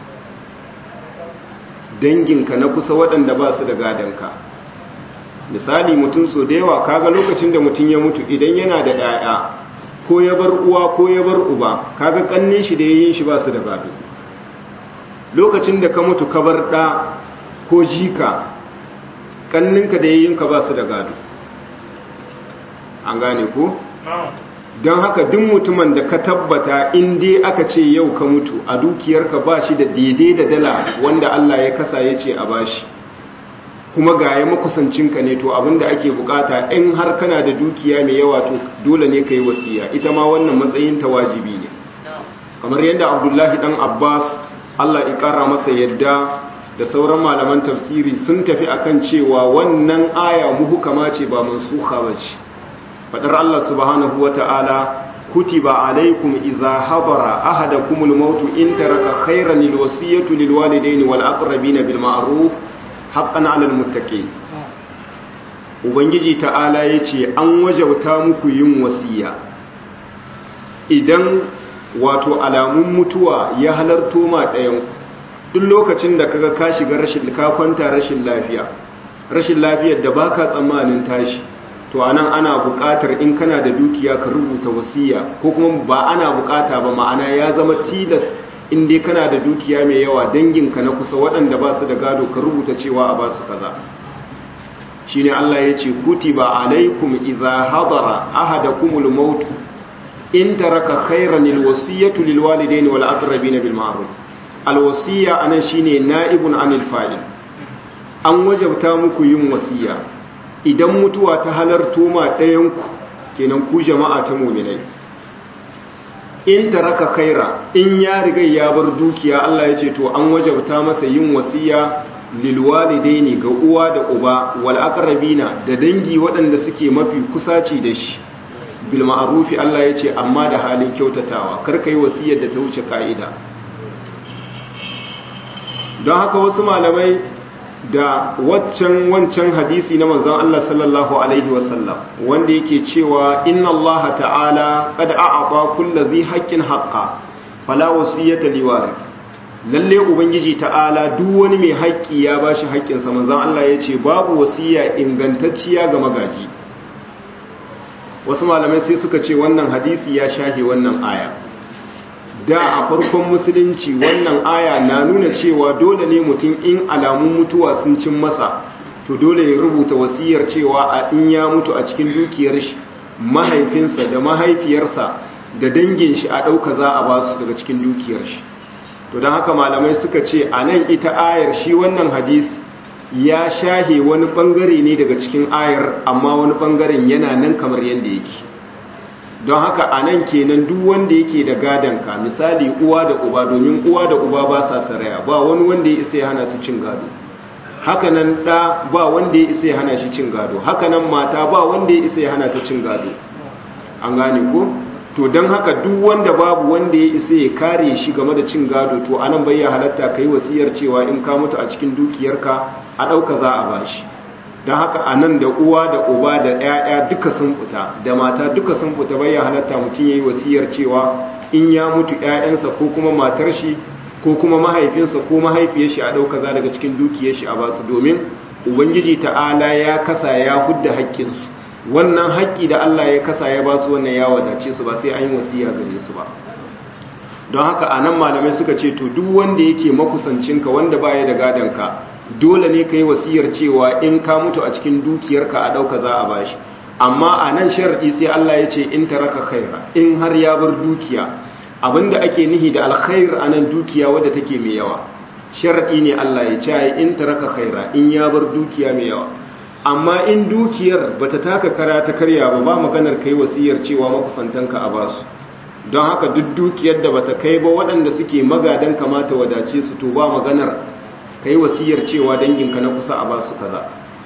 danginka na kusa waɗanda ba su da gadonka misali mutum so da yawa kaga lokacin da mutum ya mutu idan yana da 'ya'ya ko ya bar uwa ko ya bar uba kaga kannin shi da yayin shi ba su da gado lokacin da ka mutu ka bar ɗa ko jika kanninka da yayinka ba su da gado an gane ko? don haka duk mutumin da ka tabbata in dai aka ce yau ka mutu a dukiyarka ba shi da daidai da dala wanda Allah ya kasa ya ce a bashi kuma ga ya makusancinka ne to abinda ake bukata in har kana da dukiya mai yawa to dole ne ka yi wasiya ita ma wannan matsayin ta wajibi ne kamar yadda abdullahi dan abbas Allah ya kara masa yadda da sauran malaman tafsiri sun tafi akan cewa wannan aya muhukama ce ba mansuha ba ce fadar Allah subhanahu wata'ala kutiba alaikum idza hadara ahadakumul maut in taraka khayran alwasiyatu lilwalidayni wal aqrabina bil ma'ruf haqqan 'alal muttaqin ubangiji ta'ala yace an wajauta muku yin wasiya idan wato alamun mutuwa ya halarto ma ɗayan duk lokacin da kaga ka shiga rashin ka kwanta rashin lafiya rashin lafiyar da baka tsammanin tashi to anan ana buƙatar in kana da dukiya ka rubuta wasiya ko kuma ba ana buƙata ba ma'ana ya zama tilas in dai kana da dukiya mai yawa danginka na kusa waɗanda ba su da gado ka rubuta cewa a ba su kaza shine Allah ya ce kutiba alaikum idza hadara ahadakumul maut in taraka khayran alwasiyatu lilwalidayn wal aqrabin bil ma'ruf alwasiya anan shine na'ibun anil fa'il an wajabta muku yin wasiya idan mutuwa ta halarto ma ɗayanku kenan ku jama'a ta muminai in taraka khaira in ya riga ya bar dukiya Allah ya ce to an wajabta masa yin wasiya lilwalidaini ga uwa da uba wal aqrabina da dangi waɗanda suke mafi kusaci da shi bil ma'rufi Allah ya ce amma da halin kyautatawa kar kai wasiyar da ta wuce ka'ida don haka wasu malamai da waccan wancan hadisi na manzon Allah sallallahu alaihi wasallam wanda yake cewa inna Allah ta'ala qad a'ata kulli dhi haqqin haqqa fala wasiyata liwarith lalle ubangiji ta'ala duk wani mai haƙƙi ya bashi haƙƙin sa manzon Allah yace babu wasiya ingantacciya ga magaji wasu malamai sai suka ce wannan hadisi ya shahe wannan aya da a farkon musulunci wannan aya na nuna cewa dole ne mutum in alamun mutuwa sun cin masa to dole ya rubuta wasiyar cewa a in ya mutu a cikin dukiyar shi mahaifinsa da mahaifiyarsa da dangin shi a ɗauka za a ba su daga cikin dukiyar shi to don haka malamai suka ce a nan ita ayar shi wannan hadis ya shahe wani ɓangare ne daga cikin ayar amma wani ɓangaren yana nan kamar yadda yake don haka a nan kenan duk wanda yake da ka misali uwa da uba domin uwa da uba ba sa saraya ba wani wanda ya isa ya hana su cin gado hakanan ɗa ba wanda ya isa ya hana shi cin gado hakanan mata ba wanda ya isa ya hana ta cin gado an gane ko to don haka duk wanda babu wanda ya isa ya kare shi game da cin gado to anan bai ya halatta ka yi wasiyar cewa in ka mutu a cikin dukiyarka a ɗauka za a bashi don haka a nan da uwa da uba da 'ya'ya duka sun fita da mata duka sun fita bayan halatta mutum ya yi wasiyar cewa in ya mutu 'ya'yansa ko kuma matar shi ko kuma mahaifinsa ko mahaifiyar shi a ɗauka za daga cikin dukiyar shi a basu domin ubangiji ta'ala ya kasa ya hudda haƙƙinsu wannan haƙƙi da allah ya kasa ya basu wannan ya wadace su ba sai an yi wasiya gare su ba don haka a nan malamai suka ce to duk wanda yake makusancinka wanda baya da gadonka dole ne ka yi wasiyar cewa in ka mutu a cikin dukiyarka a ɗauka za a bashi amma a nan sharaɗi sai Allah ya ce in taraka khaira in har ya bar dukiya abinda ake nihi da alkhair a nan dukiya wadda take mai yawa sharaɗi ne Allah ya ce in taraka khaira in ya bar dukiya mai yawa amma in dukiyar bata taka kara ta karya ba ba maganar kai wasiyar cewa makusantanka a basu don haka duk dukiyar da bata kai ba waɗanda suke magadan kamata wadace su to ba maganar kai wasiyar cewa danginka na kusa a ba su kaza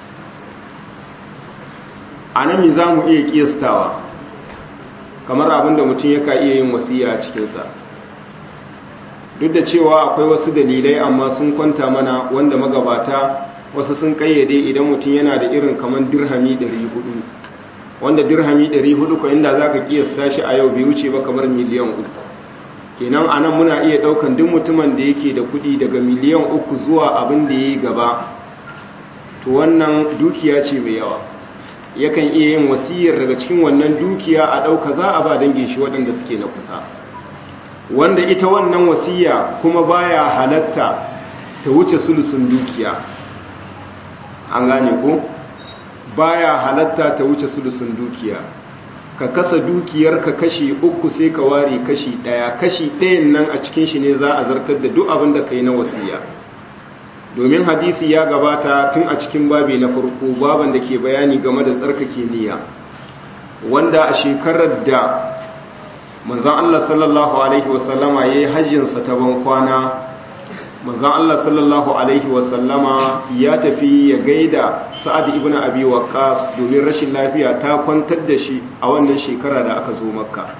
a nan za mu iya kiyastawa kamar abinda mutum yaka iya yin wasiya a cikinsa duk da cewa akwai wasu dalilai amma sun kwanta mana wanda magabata wasu sun kayyade idan mutum yana da irin kamar dirhami 400 wanda dirhami 400 ko inda za ka kiyasta shi a yau bai wuce ba kamar miliyan uku kenan a nan muna iya daukan duk mutumin da yake da kudi daga miliyan uku zuwa abin da ya yi gaba to wannan dukiya ce mai yawa yakan iya yin wasiyar daga cikin wannan dukiya a ɗauka za a ba dangin shi waɗanda suke na kusa wanda ita wannan wasiya kuma baya halatta ta wuce sulusun dukiya an gane ko baya halatta ta wuce sulusun dukiya ka kasa dukiyar ka kashi uku sai ka ware kashi ɗaya kashi ɗayan nan a cikin shi ne za a zartar da duk abin da ka yi na wasiya domin hadisi ya gabata tun a cikin babi na farko baban da ke bayani game da tsarkake niyya wanda a shekarar da manzan Allah sallallahu Alaihi wasallama ya yi hajjinsa ta ban kwana manzan Allah sallallahu Alaihi wasallama ya tafi ya gaida sa'ad ibn abi waqas domin rashin lafiya ta kwantar da shi a wannan shekara da aka zo makka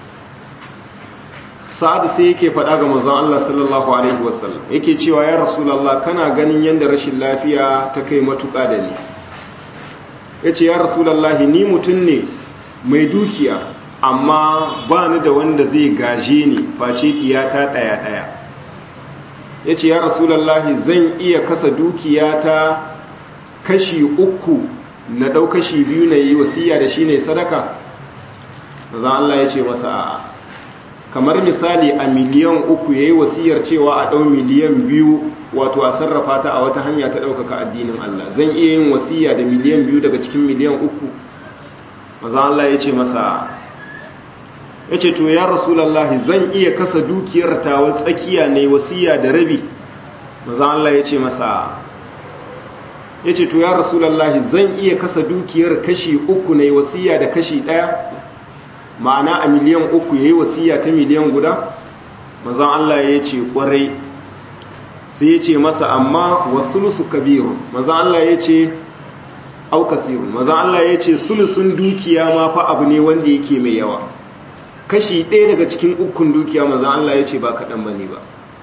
sa'ad sai yake faɗa ga manzon Allah sallallahu alaihi wasallam yake cewa ya rasulullah kana ganin yanda rashin lafiya ta kai matuƙa da ni yace ya rasulullah ni mutum ne mai dukiya amma ba ni da wanda zai gaje ni face diyata daya daya yace ya rasulullah zan iya kasa dukiyata kashi uku na dau kashi biyu na yi wasiya da shi ne sadaka manzon Allah yace masa a'a kamar misali a miliyan uku ya yi wasiyar cewa a ɗau miliyan biyu wato a sarrafa ta a wata hanya ta ɗaukaka addinin Allah zan iya yin wasiya da miliyan biyu daga cikin miliyan uku maza Allah ya ce masa ya ce to ya rasulallahi zan iya kasa dukiyar tawa tsakiya ne wasiya da rabi maza Allah ya ce masa ya ce to ya rasulallahi zan iya kasa dukiyar kashi uku ne wasiya da kashi ɗaya ma'ana a miliyan uku ya yi wasiya ta miliyan guda mazan Allah ya ce kwarai sai ya ce masa amma wasulusu kabiru mazan Allah ya ce aukasiru mazan Allah ya ce sulusun dukiya ma fa abu ne wanda yake mai yawa kashi ɗaya daga cikin ukun dukiya mazan Allah ya ce ba kaɗan ba ne ba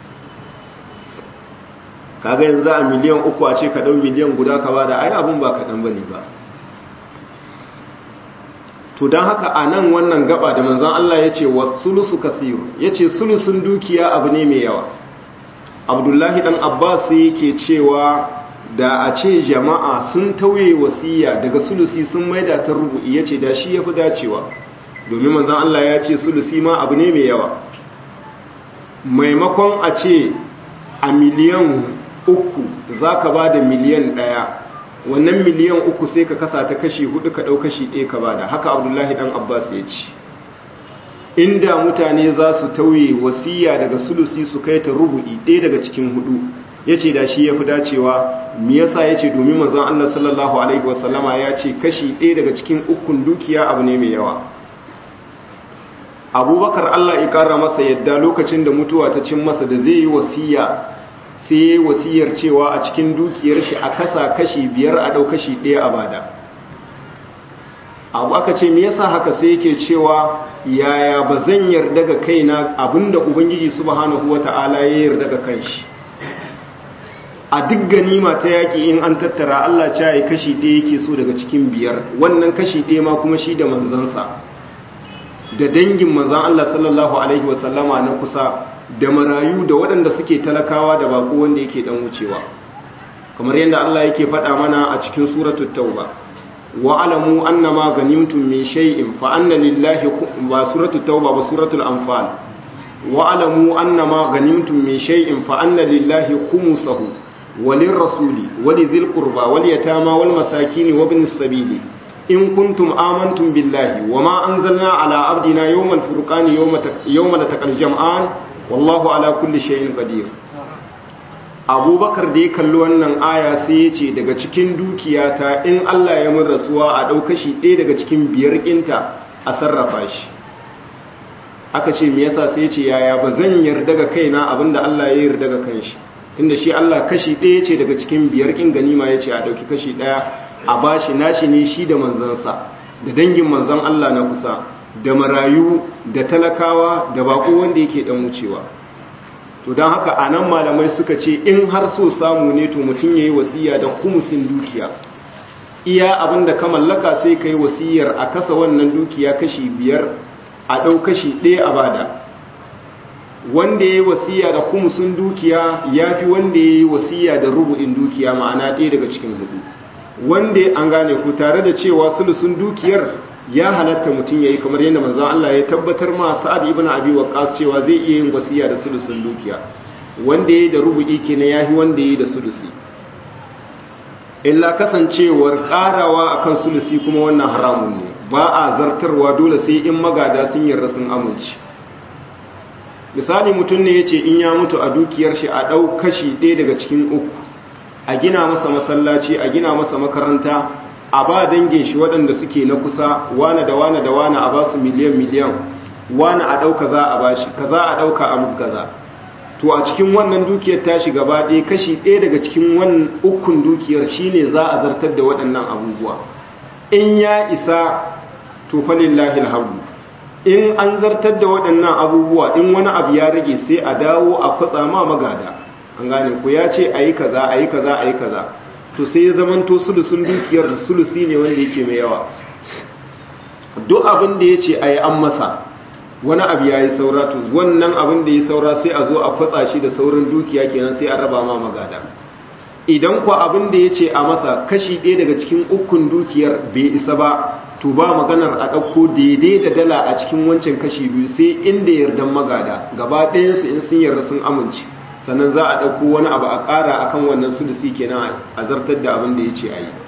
kaga yanzu a miliyan uku a ce ka ɗau miliyan guda ka ba da ai abin ba kaɗan ba ne ba to don haka a nan wannan gaba da manzan Allah ya ce wa sulusu kasiru ya ce sulusun dukiya abu ne mai yawa abdullahi dan abbas yake cewa da a ce jama'a sun tauye wasiya daga sulusi sun maida ta rubu'i ya ce da shi ya fi dacewa domin manzan Allah ya ce sulusi ma abu ne mai yawa maimakon a ce a miliyan uku za ka ba da miliyan ɗaya wannan miliyan uku sai ka kasa ta kashi hudu ka ɗau kashi ɗaya ka bada haka abdullahi ɗan abbas ya ce inda mutane za su tauye wasiya daga sulusi su kai ta rubu'i ɗaya daga cikin hudu ya ce da shi ya fi dacewa mi yasa ya ce domin mazan allah sallallahu alaihi wasallama ya ce kashi ɗaya daga cikin ukun dukiya abu ne mai yawa abubakar allah ya ƙara masa yadda lokacin da mutuwa ta cin masa da zai yi wasiya sai ya yi wasiyar cewa a cikin dukiyar shi a kasa kashi biyar a ɗau kashi ɗaya a bada abu aka ce me yasa haka sai yake cewa yaya ba zan yarda ga kaina abinda ubangiji subhanahu wata'ala ya yarda ga kanshi a duk ganima ta yaƙi in an tattara Allah ce ya kashi ɗaya yake so daga cikin biyar wannan kashi ɗaya ma kuma shi da manzansa da dangin manzan Allah sallallahu alaihi wasallama na kusa da marayu da waɗanda suke talakawa da bako wanda yake dan wucewa kamar yadda Allah yake faɗa mana a cikin suratul tauba wa alamu annama ganimtum min shay'in fa anna lillahi ba suratul tauba ba suratul anfal wa alamu annama ganimtum min shay'in fa anna lillahi khumsahu walirrasuli walidhil qurba wal yatama wal masakin wa ibnis sabili in kuntum amantum billahi wama anzalna ala abdina yawmal furqani yawma yawma taqal jam'an wallahu ala kulli shay'in qadir abubakar da ya kalli wannan aya sai ya ce daga cikin dukiyata in Allah ya mun rasuwa a ɗau kashi ɗaya daga cikin biyar ƙinta a sarrafa shi aka ce me yasa sai ce yaya ba zan yarda ga kaina abinda Allah ya yarda ga kanshi tunda shi Allah kashi ɗaya ce daga cikin biyar kin ganima ya ce a ɗauki kashi ɗaya a bashi nashi ne shi da manzansa da dangin manzan Allah na kusa da marayu da talakawa da bako wanda yake dan wucewa to don haka a nan malamai suka ce in har so samu ne to mutum ya yi wasiya da humusin dukiya iya abin da ka mallaka sai ka yi wasiyar a kasa wannan dukiya kashi biyar a ɗau kashi ɗaya a bada wanda ya yi wasiya da humusin dukiya ya fi wanda ya yi wasiya da rubu'in dukiya ma'ana ɗaya daga cikin hudu wanda an gane ku tare da cewa sulusun dukiyar ya halatta mutum ya yi kamar yadda manzan Allah ya tabbatar ma sa'ad ibn abi waqqas cewa zai iya yin wasiya da sulusun dukiya wanda ya yi da rubu'i kenan ya fi wanda ya yi da sulusi illa kasancewar karawa akan sulusi kuma wannan haramun ne ba a zartarwa dole sai in magada sun yarda sun amince misali mutum ne ya ce in ya mutu a dukiyar shi a ɗau kashi ɗaya daga cikin uku a gina masa masallaci a gina masa makaranta a ba dangin shi waɗanda suke na kusa wane da wane da wane a ba su miliyan miliyan wane a ɗauka za a ba shi kaza a ɗauka a mutu kaza to a cikin wannan dukiyar tashi gaba ɗaya kashi ɗaya daga cikin wannan ukun dukiyar shine za a zartar da waɗannan abubuwa in ya isa to falillahi alhamdu in an zartar da waɗannan abubuwa in wani abu ya rage sai a dawo a kwatsa ma magada an gane ku ya ce a yi kaza a yi kaza a yi kaza to sai ya zamanto sulusun dukiyar sulusi ne wanda yake mai yawa duk abin da ya ce a yi an masa wani abu ya yi saura to wannan abin da ya saura sai a zo a kwatsa shi da saurin dukiya kenan sai a raba ma magada idan ku abin da ya ce a masa kashi ɗaya daga cikin ukun dukiyar bai isa ba to ba maganar a ɗauko daidai da dala a cikin wancan kashi biyu sai inda yardan magada gaba ɗayansu in sun yarda sun amince sannan za a ɗauko wani abu a ƙara a kan wannan sulusi kenan a zartar da abin da ya ce a yi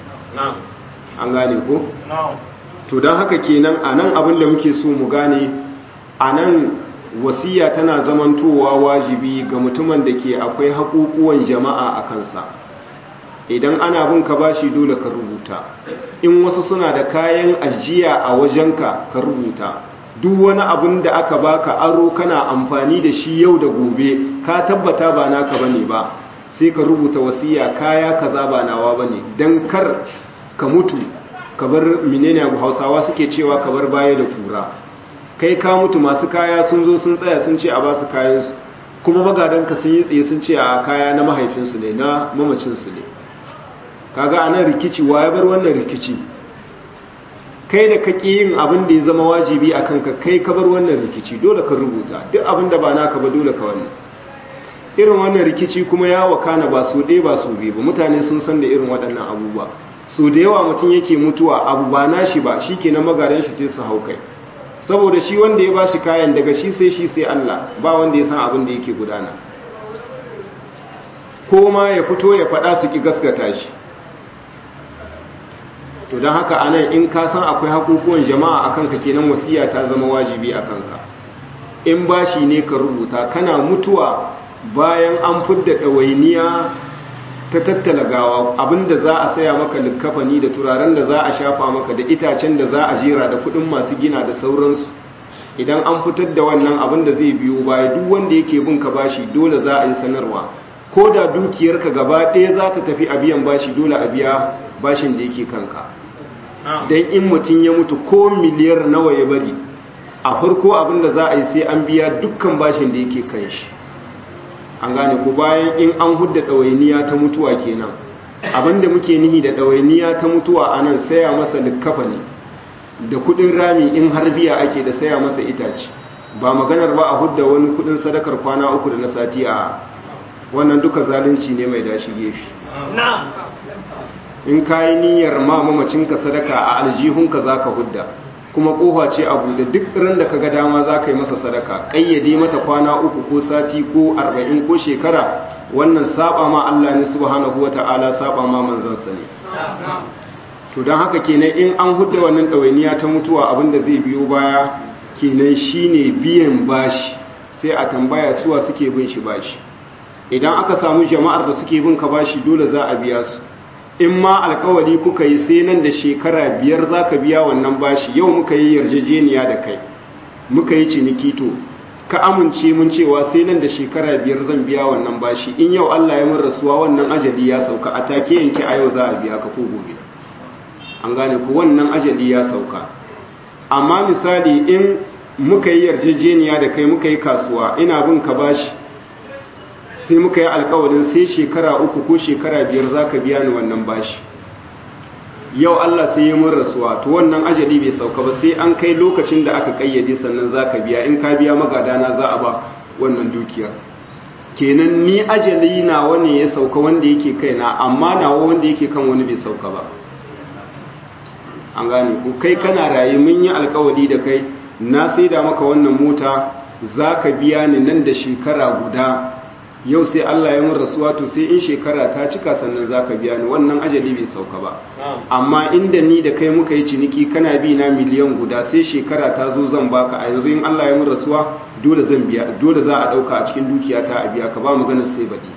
an gane ko? to don haka kenan a nan abin da muke so mu gane a nan wasiya tana zamantowa wajibi ga mutumin da ke akwai haƙuƙuwan jama'a a kansa idan ana bin ka bashi dole ka rubuta in wasu suna da kayan ajiya a wajenka ka rubuta duk wani abin da aka baka aro kana amfani da shi yau da gobe ka tabbata ba naka bane ba sai ka rubuta wasiya kaya kaza ba nawa bane dan kar ka mutu ka bar menene abu Hausawa suke cewa ka bar baya da kura kai ka mutu masu kaya sun zo sun tsaya sun ce a ba su kayan su kuma magadanka sun yi tsaye sun ce a kaya na mahaifinsu ne na mamacinsu ne kaga anan rikici wa ya bar wannan rikici kai da kake yin abin da ya zama wajibi a kanka kai ka bar wannan rikici dole ka rubuta duk abin da ba naka ba dole ka wannan irin wannan rikici kuma ya wakana ba su ɗaya ba su biyu ba mutane sun san da irin waɗannan abubuwa so da yawa mutum yake mutuwa abu ba nashi ba shi ke na magadan shi sai su hau kai saboda shi wanda ya ba shi kayan daga shi sai shi sai Allah ba wanda ya san abin da yake gudana ko ma ya fito ya faɗa su ki gaskata shi to don haka anan in ka san akwai hakukuwan jama'a a kanka kenan wasiya ta zama wajibi a kanka in bashi ne ka rubuta kana mutuwa bayan an fidda ɗawainiya ta tattala gawa abinda za a saya maka likkafani da turaren da za a shafa maka da itacen da za a jera da kuɗin masu gina da sauransu idan an fitar da wannan abin da zai biyo baya duk wanda yake bin ka bashi dole za a yi sanarwa ko da dukiyarka gaba ɗaya za ta tafi a biyan bashi dole a biya bashin da yake kanka don in mutum ya mutu ko miliyar nawa ya bari a farko abinda za a yi sai an biya dukkan bashin da yake kan shi an gane ku bayan in an hudda ɗawainiya ta mutuwa kenan abinda muke nihi da ɗawainiya ta mutuwa a nan saya masa likkafa ne da kudin rami in har biya ake da saya masa itace ba maganar ba a hudda wani kudin sadakar kwana uku da na sati a wannan duka zalunci ne mai dashi gefe in ka yi niyyar ma mamacinka sadaka a aljihunka za ka hudda kuma kofa ce a buɗe duk ran da ka ga dama za ka yi masa sadaka ƙayyade mata kwana uku ko sati ko arba'in ko shekara wannan saba ma Allah ne subhanahu wata'ala saba ma manzansa ne to don haka kenan in an hudda wannan ɗawainiya ta mutuwa abinda zai biyo baya kenan shine biyan bashi sai a tambaya suwa suke bin shi bashi idan aka samu jama'ar da suke bin ka bashi dole za a biya su in ma alkawari kuka yi sai nan da shekara biyar za ka biya wannan bashi yau muka yi yarjejeniya da kai muka yi ciniki to ka amince mun cewa sai nan da shekara biyar zan biya wannan bashi in yau Allah ya mun rasuwa wannan ajali ya sauka a take yanke a yau za a biya ka ko gobe an gane ku wannan ajali ya sauka amma misali in muka yi yarjejeniya da kai muka yi kasuwa ina bin ka bashi sai muka yi alkawarin sai shekara uku ko shekara biyar za ka biya ni wannan bashi yau Allah sai yi mun rasuwa to wannan ajali bai sauka ba sai an kai lokacin da aka kayyade sannan za ka biya in ka biya magadana za a ba wannan dukiyar kenan ni ajali na wani ya sauka wanda yake kaina amma nawa wanda yake kan wani bai sauka ba an gane ku kai kana raye mun yi alkawari da kai na sai da maka wannan mota za ka biya ni nan da shekara guda yau sai Allah ya mun rasuwa to sai in shekara ta cika sannan za ka biya ni wannan ajali bai sauka ba amma inda ni da kai muka yi ciniki kana bi na miliyan guda sai shekara ta zo zan baka a yanzu in Allah ya mun rasuwa dole zan biya dole za a dauka a cikin dukiya ta a biya ka ba maganar sai baɗi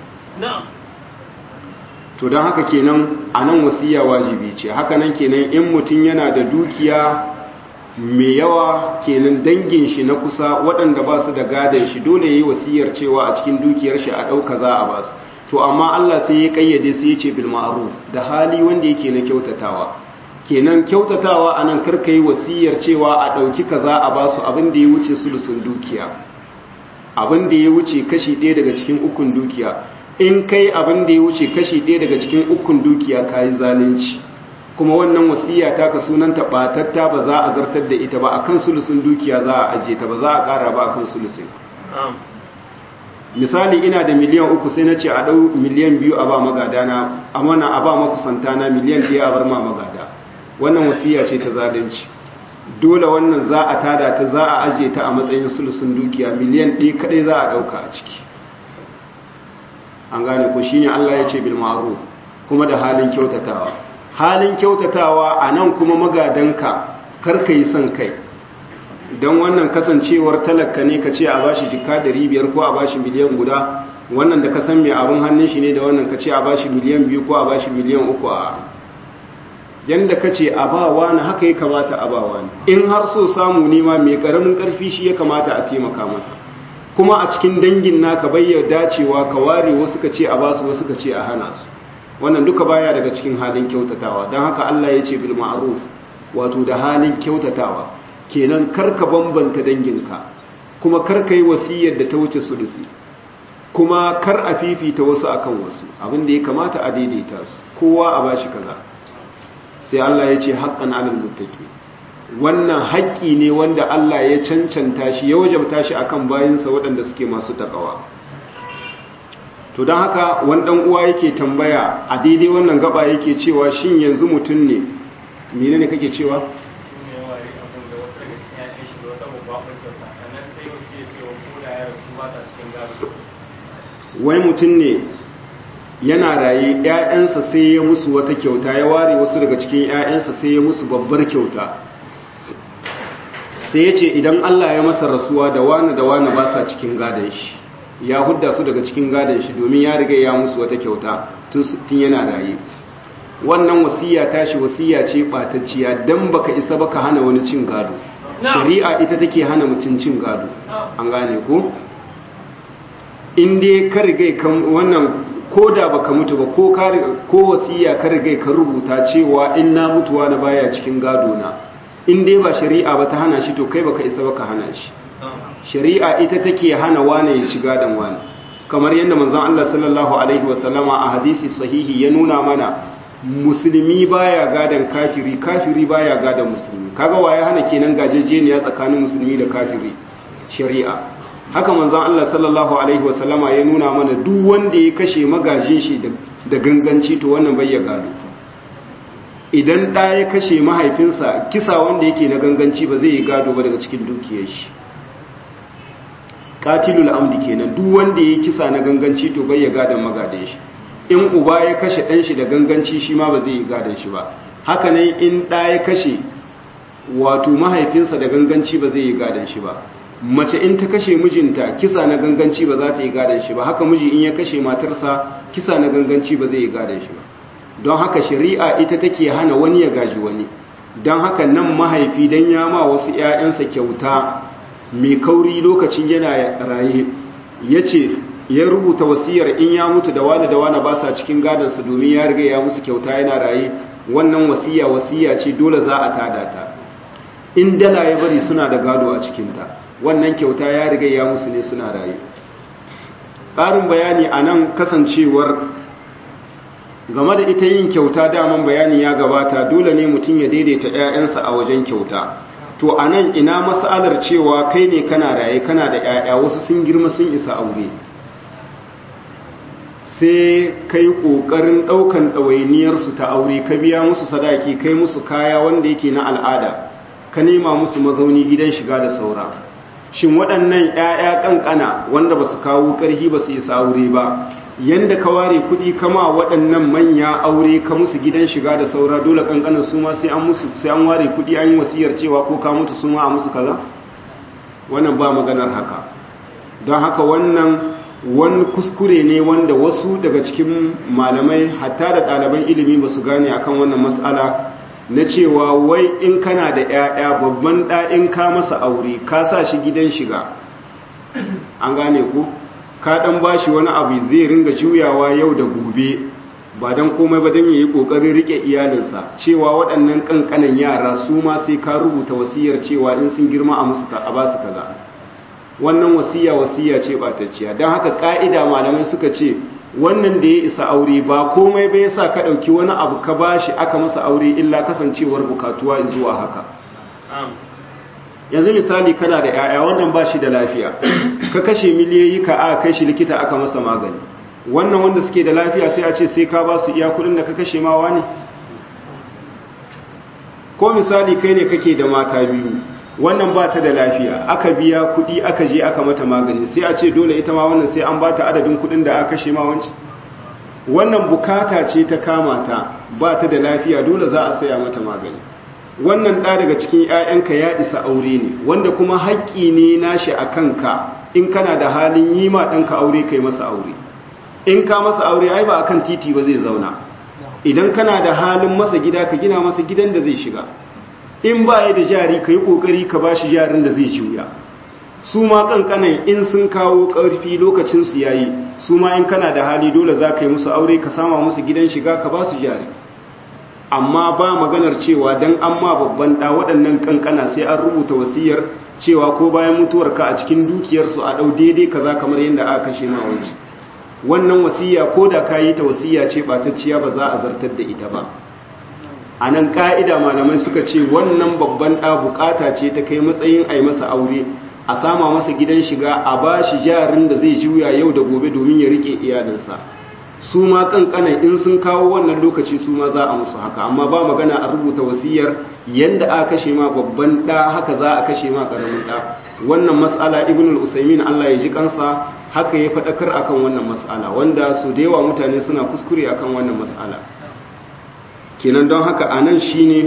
to don haka kenan a nan wasiya wajibi ce haka nan kenan in mutum yana da dukiya mai yawa kenan dangin shi na kusa waɗanda ba su da gadon shi dole ya yi wasiyar cewa a cikin dukiyar shi a ɗauka za a ba su to amma Allah sai ya ƙayyade sai ya ce bil ma'ruf da hali wanda yake na kyautatawa kenan kyautatawa a nan karka yi wasiyar cewa a ɗauki kaza a ba su abin da ya wuce sulusun dukiya abin da ya wuce kashi ɗaya daga cikin ukun dukiya in kai abin da ya wuce kashi ɗaya daga cikin ukun dukiya ka yi zalunci kuma wannan wasiya ta ka sunanta batatta ba za a zartar da ita ba a kan sulusun dukiya za a ajiye ta ba za a ƙara ba a kan sulusun misali ina da miliyan uku sai na ce a ɗau miliyan biyu a ba magadana a mana a ba makusantana miliyan ɗaya a bar ma magada wannan wasiya ce ta zalunci dole wannan za a tada ta za a ajiye ta a matsayin sulusun dukiya miliyan ɗaya kaɗai za a ɗauka a ciki an gane ko shine Allah ya ce bil ma'ruf kuma da halin kyautatawa halin kyautatawa a nan kuma magadanka karka yi son kai don wannan kasancewar talaka ne ka ce a bashi jika da biyar ko a bashi miliyan guda wannan da ka san mai abin hannun shi ne da wannan ka ce a bashi miliyan biyu ko a bashi miliyan uku a yanda ka ce a ba wani haka ya kamata a ba wani in har so samu nema mai karamin karfi shi ya kamata a taimaka masa kuma a cikin dangin naka bayyana dacewa ka ware wasu ka ce a basu wasu ka ce a hana su wannan duka baya daga cikin halin kyautatawa don haka Allah ya ce bil ma'ruf wato da halin kyautatawa kenan karka bambanta danginka kuma karka yi wasiyar da ta wuce sulusi kuma kar a fifita wasu akan wasu abin da ya kamata a daidaita su kowa a bashi kaza sai Allah ya ce haqqan 'alal muttaqin wannan haƙƙi ne wanda Allah ya cancanta shi ya wajabta shi akan bayinsa waɗanda suke masu takawa to don haka wani ɗan uwa yake tambaya a daidai wannan gaba yake cewa shin yanzu mutum ne mene ne kake cewa wai mutum ne yana raye ‘ya'yansa sai ya musu wata kyauta ya ware wasu daga cikin ‘ya'yansa sai ya musu babbar kyauta sai ya ce idan Allah ya masa rasuwa da wani da wani ba sa cikin gadon shi ya hudda su daga cikin gadon shi domin ya riga ya musu wata kyauta tun yana raye wannan wasiya tashi wasiya ce ɓatacciya don baka isa baka hana wani cin gado shari'a ita take hana mutum cin gado an gane ko in dai ka riga kan wannan ko da baka mutu ba ko ko wasiya ka riga ka rubuta cewa in na mutuwa na baya cikin gado na in dai ba shari'a ba ta hana shi to kai baka isa baka hana shi shari'a ita take hana wane ya ci gadon wane kamar yadda manzon Allah sallallahu alaihi wasallama a hadisi sahihi ya nuna mana musulmi baya gadon kafiri kafiri baya gadon musulmi kaga waye hana kenan gajejeniya tsakanin musulmi da kafiri shari'a haka manzon Allah sallallahu alaihi wasallama ya nuna mana duk wanda ya kashe magajin shi da ganganci to wannan bai ya gado idan ɗa ya kashe mahaifinsa kisa wanda yake na ganganci ba zai yi gado ba daga cikin dukiyar shi katilul amdi kenan duk wanda ya kisa na ganganci to bai ya gadon magadan shi in uba ya kashe ɗan shi da ganganci shi ma ba zai yi gadon shi ba haka nan in ɗa ya kashe wato mahaifinsa da ganganci ba zai yi gadon shi ba mace in ta kashe mijinta kisa na ganganci ba za ta yi gadon shi ba haka miji in ya kashe matarsa kisa na ganganci ba zai yi gadon shi ba don haka shari'a ita take hana wani ya gaji wani don haka nan mahaifi don ya ma wasu 'ya'yansa kyauta mai kauri lokacin yana raye ya ce ya rubuta wasiyar in ya mutu da wani da wani ba sa cikin gadansa domin ya riga ya musu kyauta yana raye wannan wasiya wasiya ce dole za a tada ta in dala ya bari suna da gado a cikinta wannan kyauta ya riga ya musu ne suna raye ƙarin bayani a nan kasancewar game da ita yin kyauta daman bayani ya gabata dole ne mutum ya daidaita 'ya'yansa a wajen kyauta to a nan ina matsalar cewa kai ne kana raye kana da 'ya'ya wasu sun girma sun isa aure sai kai ƙoƙarin ɗaukan ɗawainiyarsu ta aure ka biya musu sadaki kai musu kaya wanda yake na al'ada ka nema musu mazauni gidan shiga da saura shin waɗannan 'ya'ya ƙanƙana wanda ba su kawo ƙarfi ba su isa aure ba yanda ka ware kuɗi kama waɗannan manya aure ka musu gidan shiga da saura dole ƙanƙanan su ma sai an musu sai an ware kuɗi an yi wasiyar cewa ko ka mutu su ma a musu kaza wannan ba maganar haka don haka wannan wani kuskure ne wanda wasu daga cikin malamai hatta da ɗaliban ilimi ba su gane akan wannan matsala na cewa wai in kana da 'ya'ya babban ɗa'in ka masa aure ka sa shi gidan shiga an gane ku ka ɗan ba shi wani abu zai ringa juyawa yau da gobe ba don komai ba don yi ƙoƙarin riƙe iyalinsa cewa waɗannan ƙanƙanan yara su ma sai ka rubuta wasiyar cewa in sun girma a musu a ba su kaza wannan wasiya wasiya ce ɓatacciya don haka ƙa'ida malamai suka ce wannan da ya isa aure ba komai bai sa ka ɗauki wani abu ka bashi aka masa aure illa kasancewar bukatuwa zuwa haka yanzu misali kana da 'ya'ya wannan ba shi da lafiya ka kashe miliyoyi ka a kai shi likita aka masa magani wannan wanda suke da lafiya sai a ce sai ka ba su iya kudin da ka kashe mawa ne ko misali kai ne kake da mata biyu wannan ba ta da lafiya aka biya kudi aka je aka mata magani sai a ce dole ita ma wannan sai an ba ta adadin kudin da aka kashe ma wanci wannan bukata ce ta kama ta ba ta da lafiya dole za a saya mata magani wannan ɗa daga cikin 'ya'yanka ya isa aure ne wanda kuma haƙƙi ne nashi a kanka in kana da halin yi ma ɗanka aure kai masa aure in ka masa aure ai ba akan titi ba zai zauna idan kana da halin masa gida ka gina masa gidan da zai shiga in ba ya da jari ka yi ƙoƙari ka ba shi jarin da zai juya su ma ƙanƙanan in sun kawo ƙarfi lokacinsu ya yi su ma in kana da hali dole za ka yi musu aure ka sama musu gidan shiga ka ba su jari amma ba maganar cewa don an ma babban ɗa waɗannan ƙanƙana sai an rubuta wasiyar cewa ko bayan mutuwarka a cikin dukiyarsu a ɗau daidai kaza kamar yadda aka kashe ma waje wannan wasiya ko da ka yi ta wasiya ce ɓatacciya ba za a zartar da ita ba a nan ƙa'ida malamai suka ce wannan babban ɗa bukata ce ta kai matsayin a yi masa aure a sama masa gidan shiga a ba shi jarin da zai juya yau da gobe domin ya riƙe iyalinsa su ma ƙanƙanan in sun kawo wannan lokaci su ma za a musu haka amma ba magana a rubuta wasiyar yanda aka kashe ma babban ɗa haka za a kashe ma ƙaramin ɗa wannan matsala ibn al-usaimin Allah ya ji kansa haka ya faɗakar akan wannan matsala wanda su da yawa mutane suna kuskure akan wannan matsala kenan don haka a nan shi ne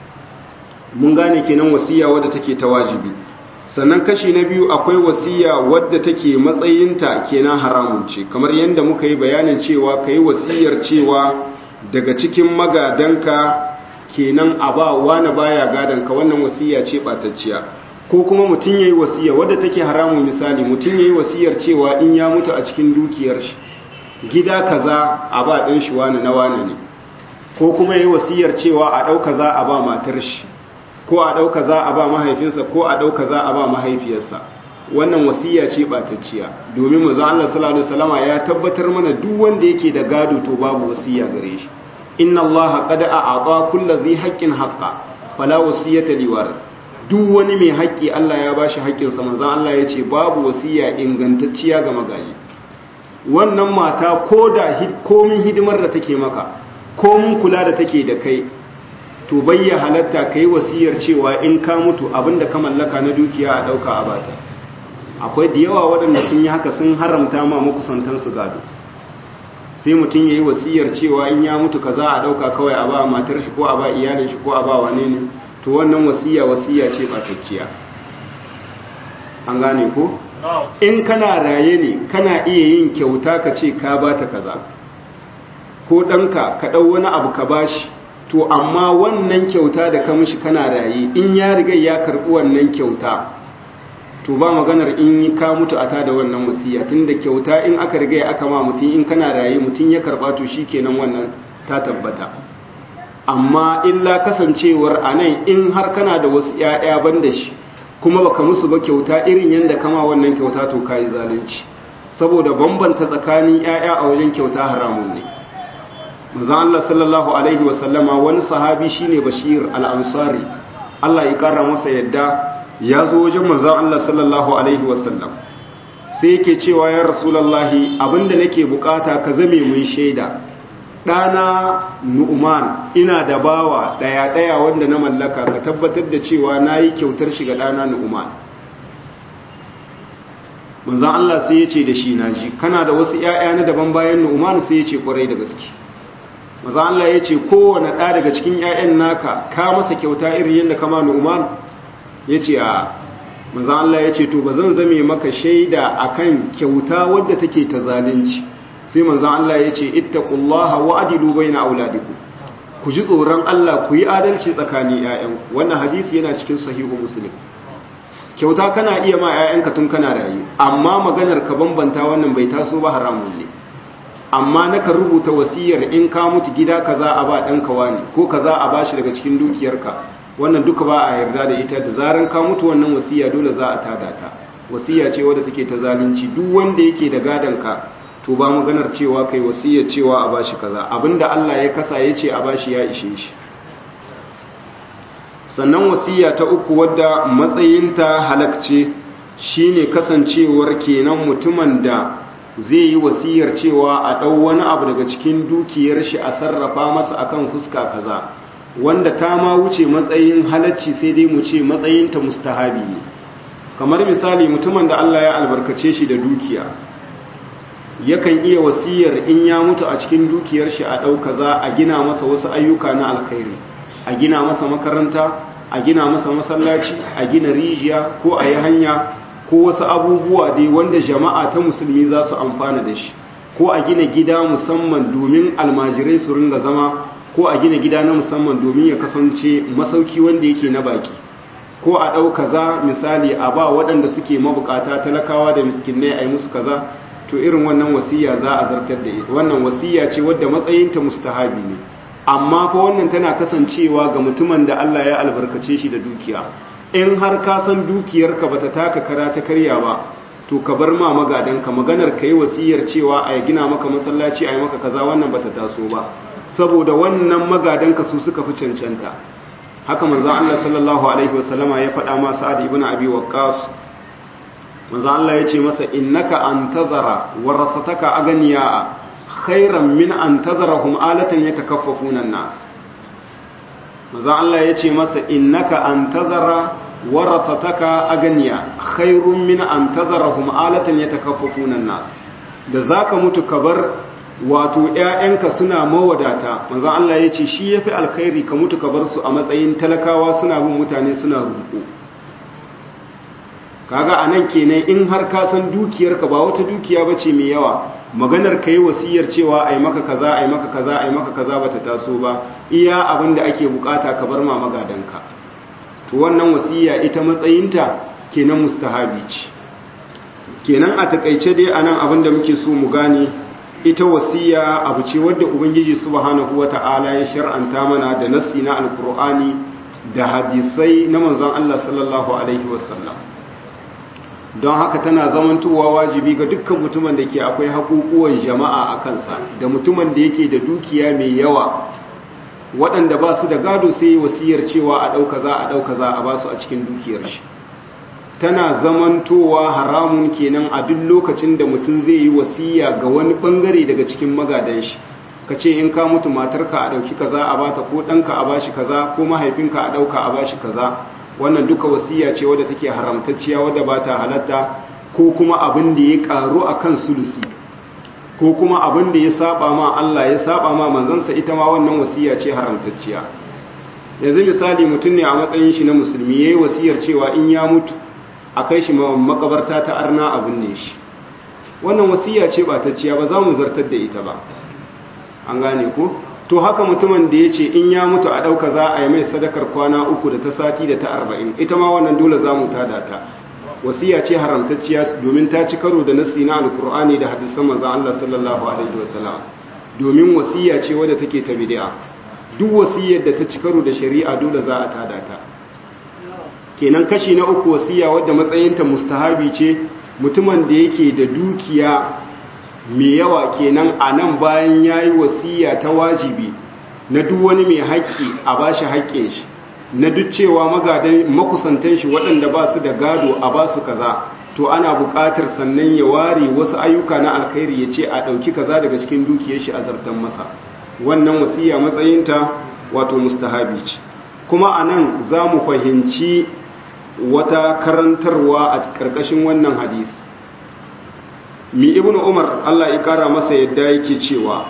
mun gane kenan wasiya wadda take ta wajibi sannan kashi na biyu akwai wasiya wadda take matsayinta kenan haramun ce kamar yadda muka yi bayanin cewa ka yi wasiyar cewa daga cikin magadanka kenan a ba wani baya gadanka wannan wasiya ce ɓatacciya ko kuma mutum ya yi wasiya wadda take haramun misali mutum ya yi wasiyar cewa in ya mutu a cikin dukiyar shi gida kaza a ba ɗin shi wani na wani ne ko kuma yi wasiyar cewa a ɗauka za a ba matar shi ko a ɗauka za a ba mahaifinsa ko a ɗauka za a ba mahaifiyarsa wannan wasiya ce ɓatacciya domin mu Allah sallallahu alaihi wasallama ya tabbatar mana duk wanda yake da gado to babu wasiya gare shi inna Allah qad a'ata kulli dhi haqqin haqqa fala wasiyata liwaris duk wani mai haƙƙi Allah ya bashi haƙƙin sa manzo Allah ya ce babu wasiya ingantacciya ga magaji wannan mata ko da komin hidimar da take maka ko mun kula da take da kai to bayya halatta kai wasiyar cewa in ka mutu abinda ka mallaka na dukiya a dauka a bata akwai da yawa waɗanda sun yi haka sun haramta ma makusantan su gado sai mutum yayi wasiyar cewa in ya mutu kaza a dauka kawai a ba matar shi ko a ba iyalin shi ko a ba wane ne to wannan wasiya wasiya ce batacciya an gane ko in kana raye ne kana iya yin kyauta ka ce ka bata kaza ko ɗanka ka ɗau wani abu ka bashi to amma wannan kyauta da ka mishi kana raye in ya riga ya karɓi wannan kyauta to ba maganar in yi ka mutu a tada wannan wasiya tunda kyauta in aka riga aka ma mutum in kana raye mutum ya karba to shikenan wannan ta tabbata amma illa kasancewar anan in har kana da wasu ƴaƴa banda shi kuma baka musu ba kyauta irin yanda kama wannan kyauta to kai zalunci saboda bambanta tsakanin ƴaƴa a wajen kyauta haramun ne manzo Allah sallallahu alaihi wa sallama wani sahabi shine Bashir al-Ansari Allah ya kara masa yadda ya zo wajen manzon Allah sallallahu alaihi wa sallam sai yake cewa ya rasulullahi abinda nake bukata ka zame mun shaida dana Nu'man ina da bawa daya daya wanda na mallaka ka tabbatar da cewa nayi kyautar shi ga dana Nu'man manzon Allah sai ya ce da shi naji kana da wasu ƴaƴa na daban bayan Nu'man sai ya ce kwarai da gaske manzon Allah ya ce kowane ɗa daga cikin ƴaƴan naka ka masa kyauta irin yadda kama Nu'man ya ce a manzon Allah ya ce to ba zan zame maka shaida akan kyauta wadda take ta zalunci sai manzon Allah ya ce ittaqullaha wa adilu baina auladikum ku ji tsoron Allah ku yi adalci tsakanin ƴaƴanku wannan hadisi yana cikin sahihu muslim kyauta kana iya ma 'ya'yanka tun kana rayu amma maganar ka bambanta wannan bai taso ba haramun ne amma naka rubuta wasiyar in ka mutu gida kaza a ba ɗanka wani ko kaza a bashi daga cikin dukiyarka wannan duka ba a yarda da ita da zaran ka mutu wannan wasiya dole za a tada ta wasiya ce wadda take ta zalunci duk wanda yake da gadon ka to ba maganar cewa kai wasiyar cewa a bashi kaza abinda Allah ya kasa ya ce a bashi ya ishe shi sannan wasiya ta uku wadda matsayinta halakce shine kasancewar kenan mutumin da zai yi wasiyar cewa a ɗau wani abu daga cikin dukiyar shi a sarrafa masa akan fuska kaza wanda ta ma wuce matsayin halacci sai dai mu ce matsayinta mustahabi ne kamar misali mutumin da Allah ya albarkace shi da dukiya yakan iya wasiyar in ya mutu a cikin dukiyar shi a ɗau kaza a gina masa wasu ayyuka na alkhairi a gina masa makaranta a gina masa masallaci a gina rijiya ko a yi hanya ko wasu abubuwa dai wanda jama'a ta musulmi za su amfana da shi ko a gina gida musamman domin almajirai su ringa zama ko a gina gida na musamman domin ya kasance masauki wanda yake na baki ko a ɗau kaza misali a ba waɗanda suke mabukata talakawa da miskinai a yi musu kaza to irin wannan wasiya za a zartar da ita wannan wasiya ce wadda matsayinta mustahabi ne amma fa wannan tana kasancewa ga mutumin da Allah ya albarkace shi da dukiya in har ka san dukiyarka bata taka kara ta karya ba to ka bar ma magadanka maganar kai wasiyar cewa a gina maka masallaci a yi maka kaza wannan bata taso ba saboda wannan magadanka su suka fi cancanta haka manzon Allah sallallahu alaihi wasallama ya faɗa ma Sa'ad ibn Abi Waqqas manzon Allah ya ce masa innaka antazara warasataka aganiya khairan min an tazarahum alatan yatakaffafuna an-nas maza Allah yace masa innaka an tazara warathataka aganiya khairun min an tazarahum alatan yatakaffafuna an-nas da zaka mutu kabar wato ƴaƴanka suna mawadata maza Allah yace shi yafi alkhairi ka mutu kabar su a matsayin talakawa suna bin mutane suna rubuko kaga anan kenan in har ka san dukiyarka ba wata dukiya bace mai yawa maganar ka yi wasiyar cewa a yi maka kaza a yi maka kaza a yi maka kaza ba ta taso ba iya abin da ake bukata ka bar ma magadanka to wannan wasiya ita matsayinta kenan mustahabi ce kenan a takaice dai anan abin da muke so mu gane ita wasiya abu ce wadda ubangiji subhanahu wata'ala ya shar'anta mana da nassi na alkur'ani da hadisai na manzon Allah sallallahu alaihi wasallam don haka tana zamantowa wajibi ga dukkan mutumin da ke akwai haƙuƙuwan jama'a a kansa da mutumin da yake da dukiya mai yawa waɗanda ba su da gado sai wasiyar cewa a ɗauka za a ɗauka za a ba su a cikin dukiyar shi tana zamantowa haramun kenan a duk lokacin da mutum zai yi wasiya ga wani ɓangare daga cikin magadan shi ka ce in ka mutu matarka a ɗauki kaza a bata ko ɗanka a bashi kaza ko mahaifinka a ɗauka a bashi kaza wannan duka wasiya ce wadda take haramtacciya wadda ba ta halatta ko kuma abin da ya karu a kan sulusi ko kuma abin da ya saba ma Allah ya saba ma manzansa ita ma wannan wasiya ce haramtacciya yanzu misali mutum ne a matsayin shi na musulmi yayi wasiyar cewa in ya mutu a kai shi makabarta ta arna abin ne shi wannan wasiya ce ba ta ciya ba za mu zartar da ita ba an gane ko to haka mutumin da ya ce in ya mutu a ɗauka za a yi mai sadakar kwana uku da ta sati da ta arba'in ita ma wannan dole za mu tada ta wasiya ce haramtacciya domin ta ci karo da nassi na alkur'ani da hadisan manzon Allah sallallahu alaihi wasallam domin wasiya ce wadda take ta bid'a duk wasiyar da ta ci karo da shari'a dole za a tada ta kenan kashi na uku wasiya wadda matsayinta mustahabi ce mutumin da yake da dukiya mai yawa kenan a nan bayan yayi wasiya ta wajibi na duk wani mai haƙƙi a bashi haƙƙin shi na duk cewa magadan makusantan shi waɗanda ba su da gado a ba su kaza to ana buƙatar sannan ya ware wasu ayyuka na alkhairi ya ce a ɗauki kaza daga cikin dukiyar shi a zartan masa wannan wasiya matsayinta wato mustahabi ce kuma a nan za mu fahimci wata karantarwa a ƙarƙashin wannan hadisi mi ibn umar allah ya ƙara masa yadda yake cewa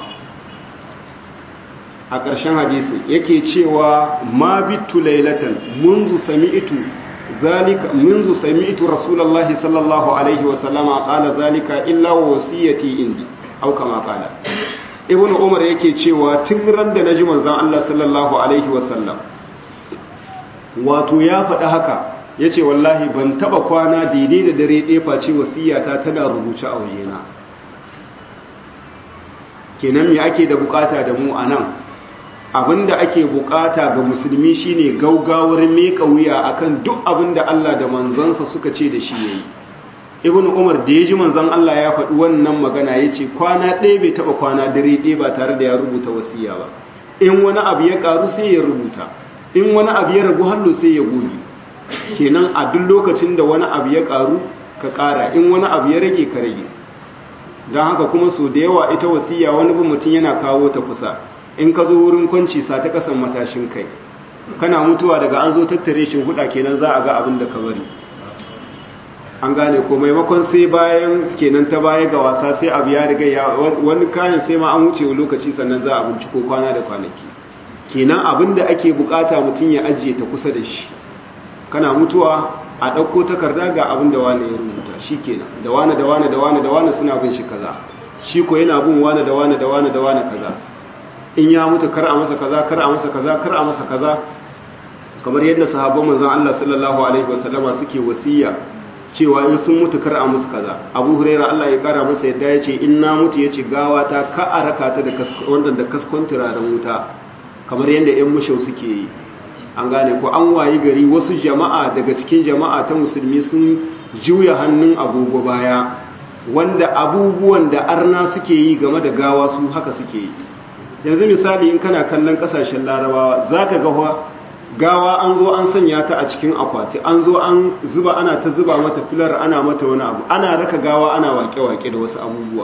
a ƙarshen hadisi yake cewa ma bitu lailatan munzu sami'tu zalika munzu sami'tu rasulullahi sallallahu alaihi wa sallama qala zalika illa wa wasiyati indi au kama qala ibnu umar yake cewa tun ran da naji manzon Allah sallallahu alaihi wa sallam wato ya faɗi haka yace wallahi ban taba kwana daidai da dare ɗaya face wasiyata tana rubuce a wajena kenan me ake da bukata da mu anan abinda ake bukata ga musulmi shine gaugawar meka wuya akan duk abinda Allah da manzansa suka ce da shi yayi ibn umar da yaji manzon Allah ya faɗi wannan magana yace kwana ɗaya bai taba kwana dare ɗaya ba tare da ya rubuta wasiya ba in wani abu ya karu sai ya rubuta in wani abu ya ragu hallo sai ya goge kenan a duk lokacin da wani abu ya karu ka kara in wani abu ya rage ka rage don haka kuma so da yawa ita wasiya wani bin mutum yana kawo ta kusa in ka zo wurin kwanci sa ta kasan matashin kai kana mutuwa daga an zo tattare shi huda kenan za a ga abin da ka bari an gane ko maimakon sai bayan kenan ta baya ga wasa sai abu ya riga ya wani kayan sai ma an wuce lokaci sannan za a binciko kwana da kwanaki kenan abin da ake bukata mutum ya ajiye ta kusa da shi kana mutuwa a ɗauko takarda ga abin da wani ya rubuta shi kenan da wani da wani da wani da wani suna bin shi kaza shi ko yana bin wani da wani da wani da wani kaza in ya mutu kar a masa kaza kar a masa kaza kar a masa kaza kamar yadda sahabban manzon Allah sallallahu alaihi wasallama suke wasiya cewa in sun mutu kar a musu kaza Abu Hurairah Allah ya kara masa yadda ya ce in na mutu yace gawa ta ka a raka ta da wanda da kaskon turaren wuta kamar yadda ƴan mushau suke yi an gane ko an wayi gari wasu jama'a daga cikin jama'a ta musulmi sun juya hannun agogo baya wanda abubuwan da arna suke yi game da gawa su haka suke yi yanzu misali in kana kallon kasashen larabawa za ka gawa gawa an zo an sanya ta a cikin akwati an zo an zuba ana ta zuba mata filar ana mata wani abu ana raka gawa ana wake-wake da wasu abubuwa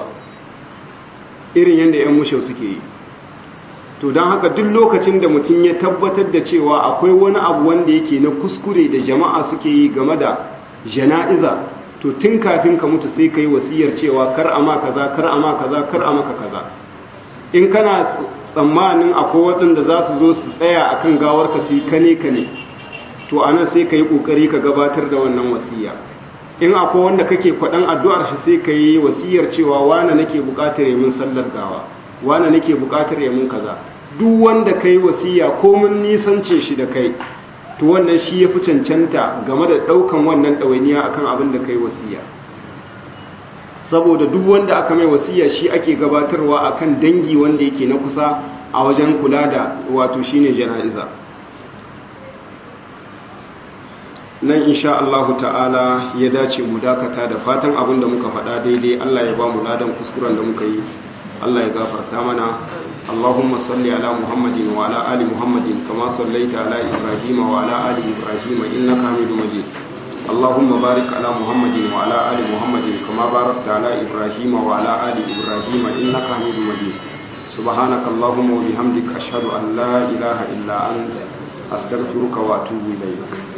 irin yadda 'yan mushau suke yi to don haka duk lokacin da mutum ya tabbatar da cewa akwai wani abu wanda yake na kuskure da jama'a suke yi game da jana'iza to tun kafin ka mutu sai ka yi wasiyar cewa kar a ma kaza kar a ma kaza kar a maka kaza in kana tsammanin akwai waɗanda za su zo su tsaya a kan gawarka su yi kane-kane to a nan sai ka yi ƙoƙari ka gabatar da wannan wasiya in akwai wanda kake kwaɗan addu'ar shi sai ka yi wasiyar cewa wane nake buƙatar yamin sallar gawa wane nake buƙatar yamin kaza duk wanda ka yi wasiya ko mun nisance shi da kai to wannan shi ya fi cancanta game da ɗaukan wannan ɗawainiya akan abin da ka yi wasiya saboda duk wanda aka mai wasiya shi ake gabatarwa akan dangi wanda yake na kusa a wajen kula da wato shine jana'iza nan insha Allah ta'ala ya dace mu dakata da fatan abin da muka faɗa daidai Allah ya ba mu ladan kuskuren da muka yi Allah ya gafarta mana Allahumma salli ala Muhammadin wa ala ali Muhammadin kama sallaita ala Ibrahim wa ala ali Ibrahim innaka Hamidum Majid اللهم بارك على محمد وعلى آل محمد كما باركت على إبراهيم وعلى آل إبراهيم إنك حميد مجيد سبحانك اللهم وبحمدك أشهد أن لا إله إلا أنت أستغفرك وأتوب إليك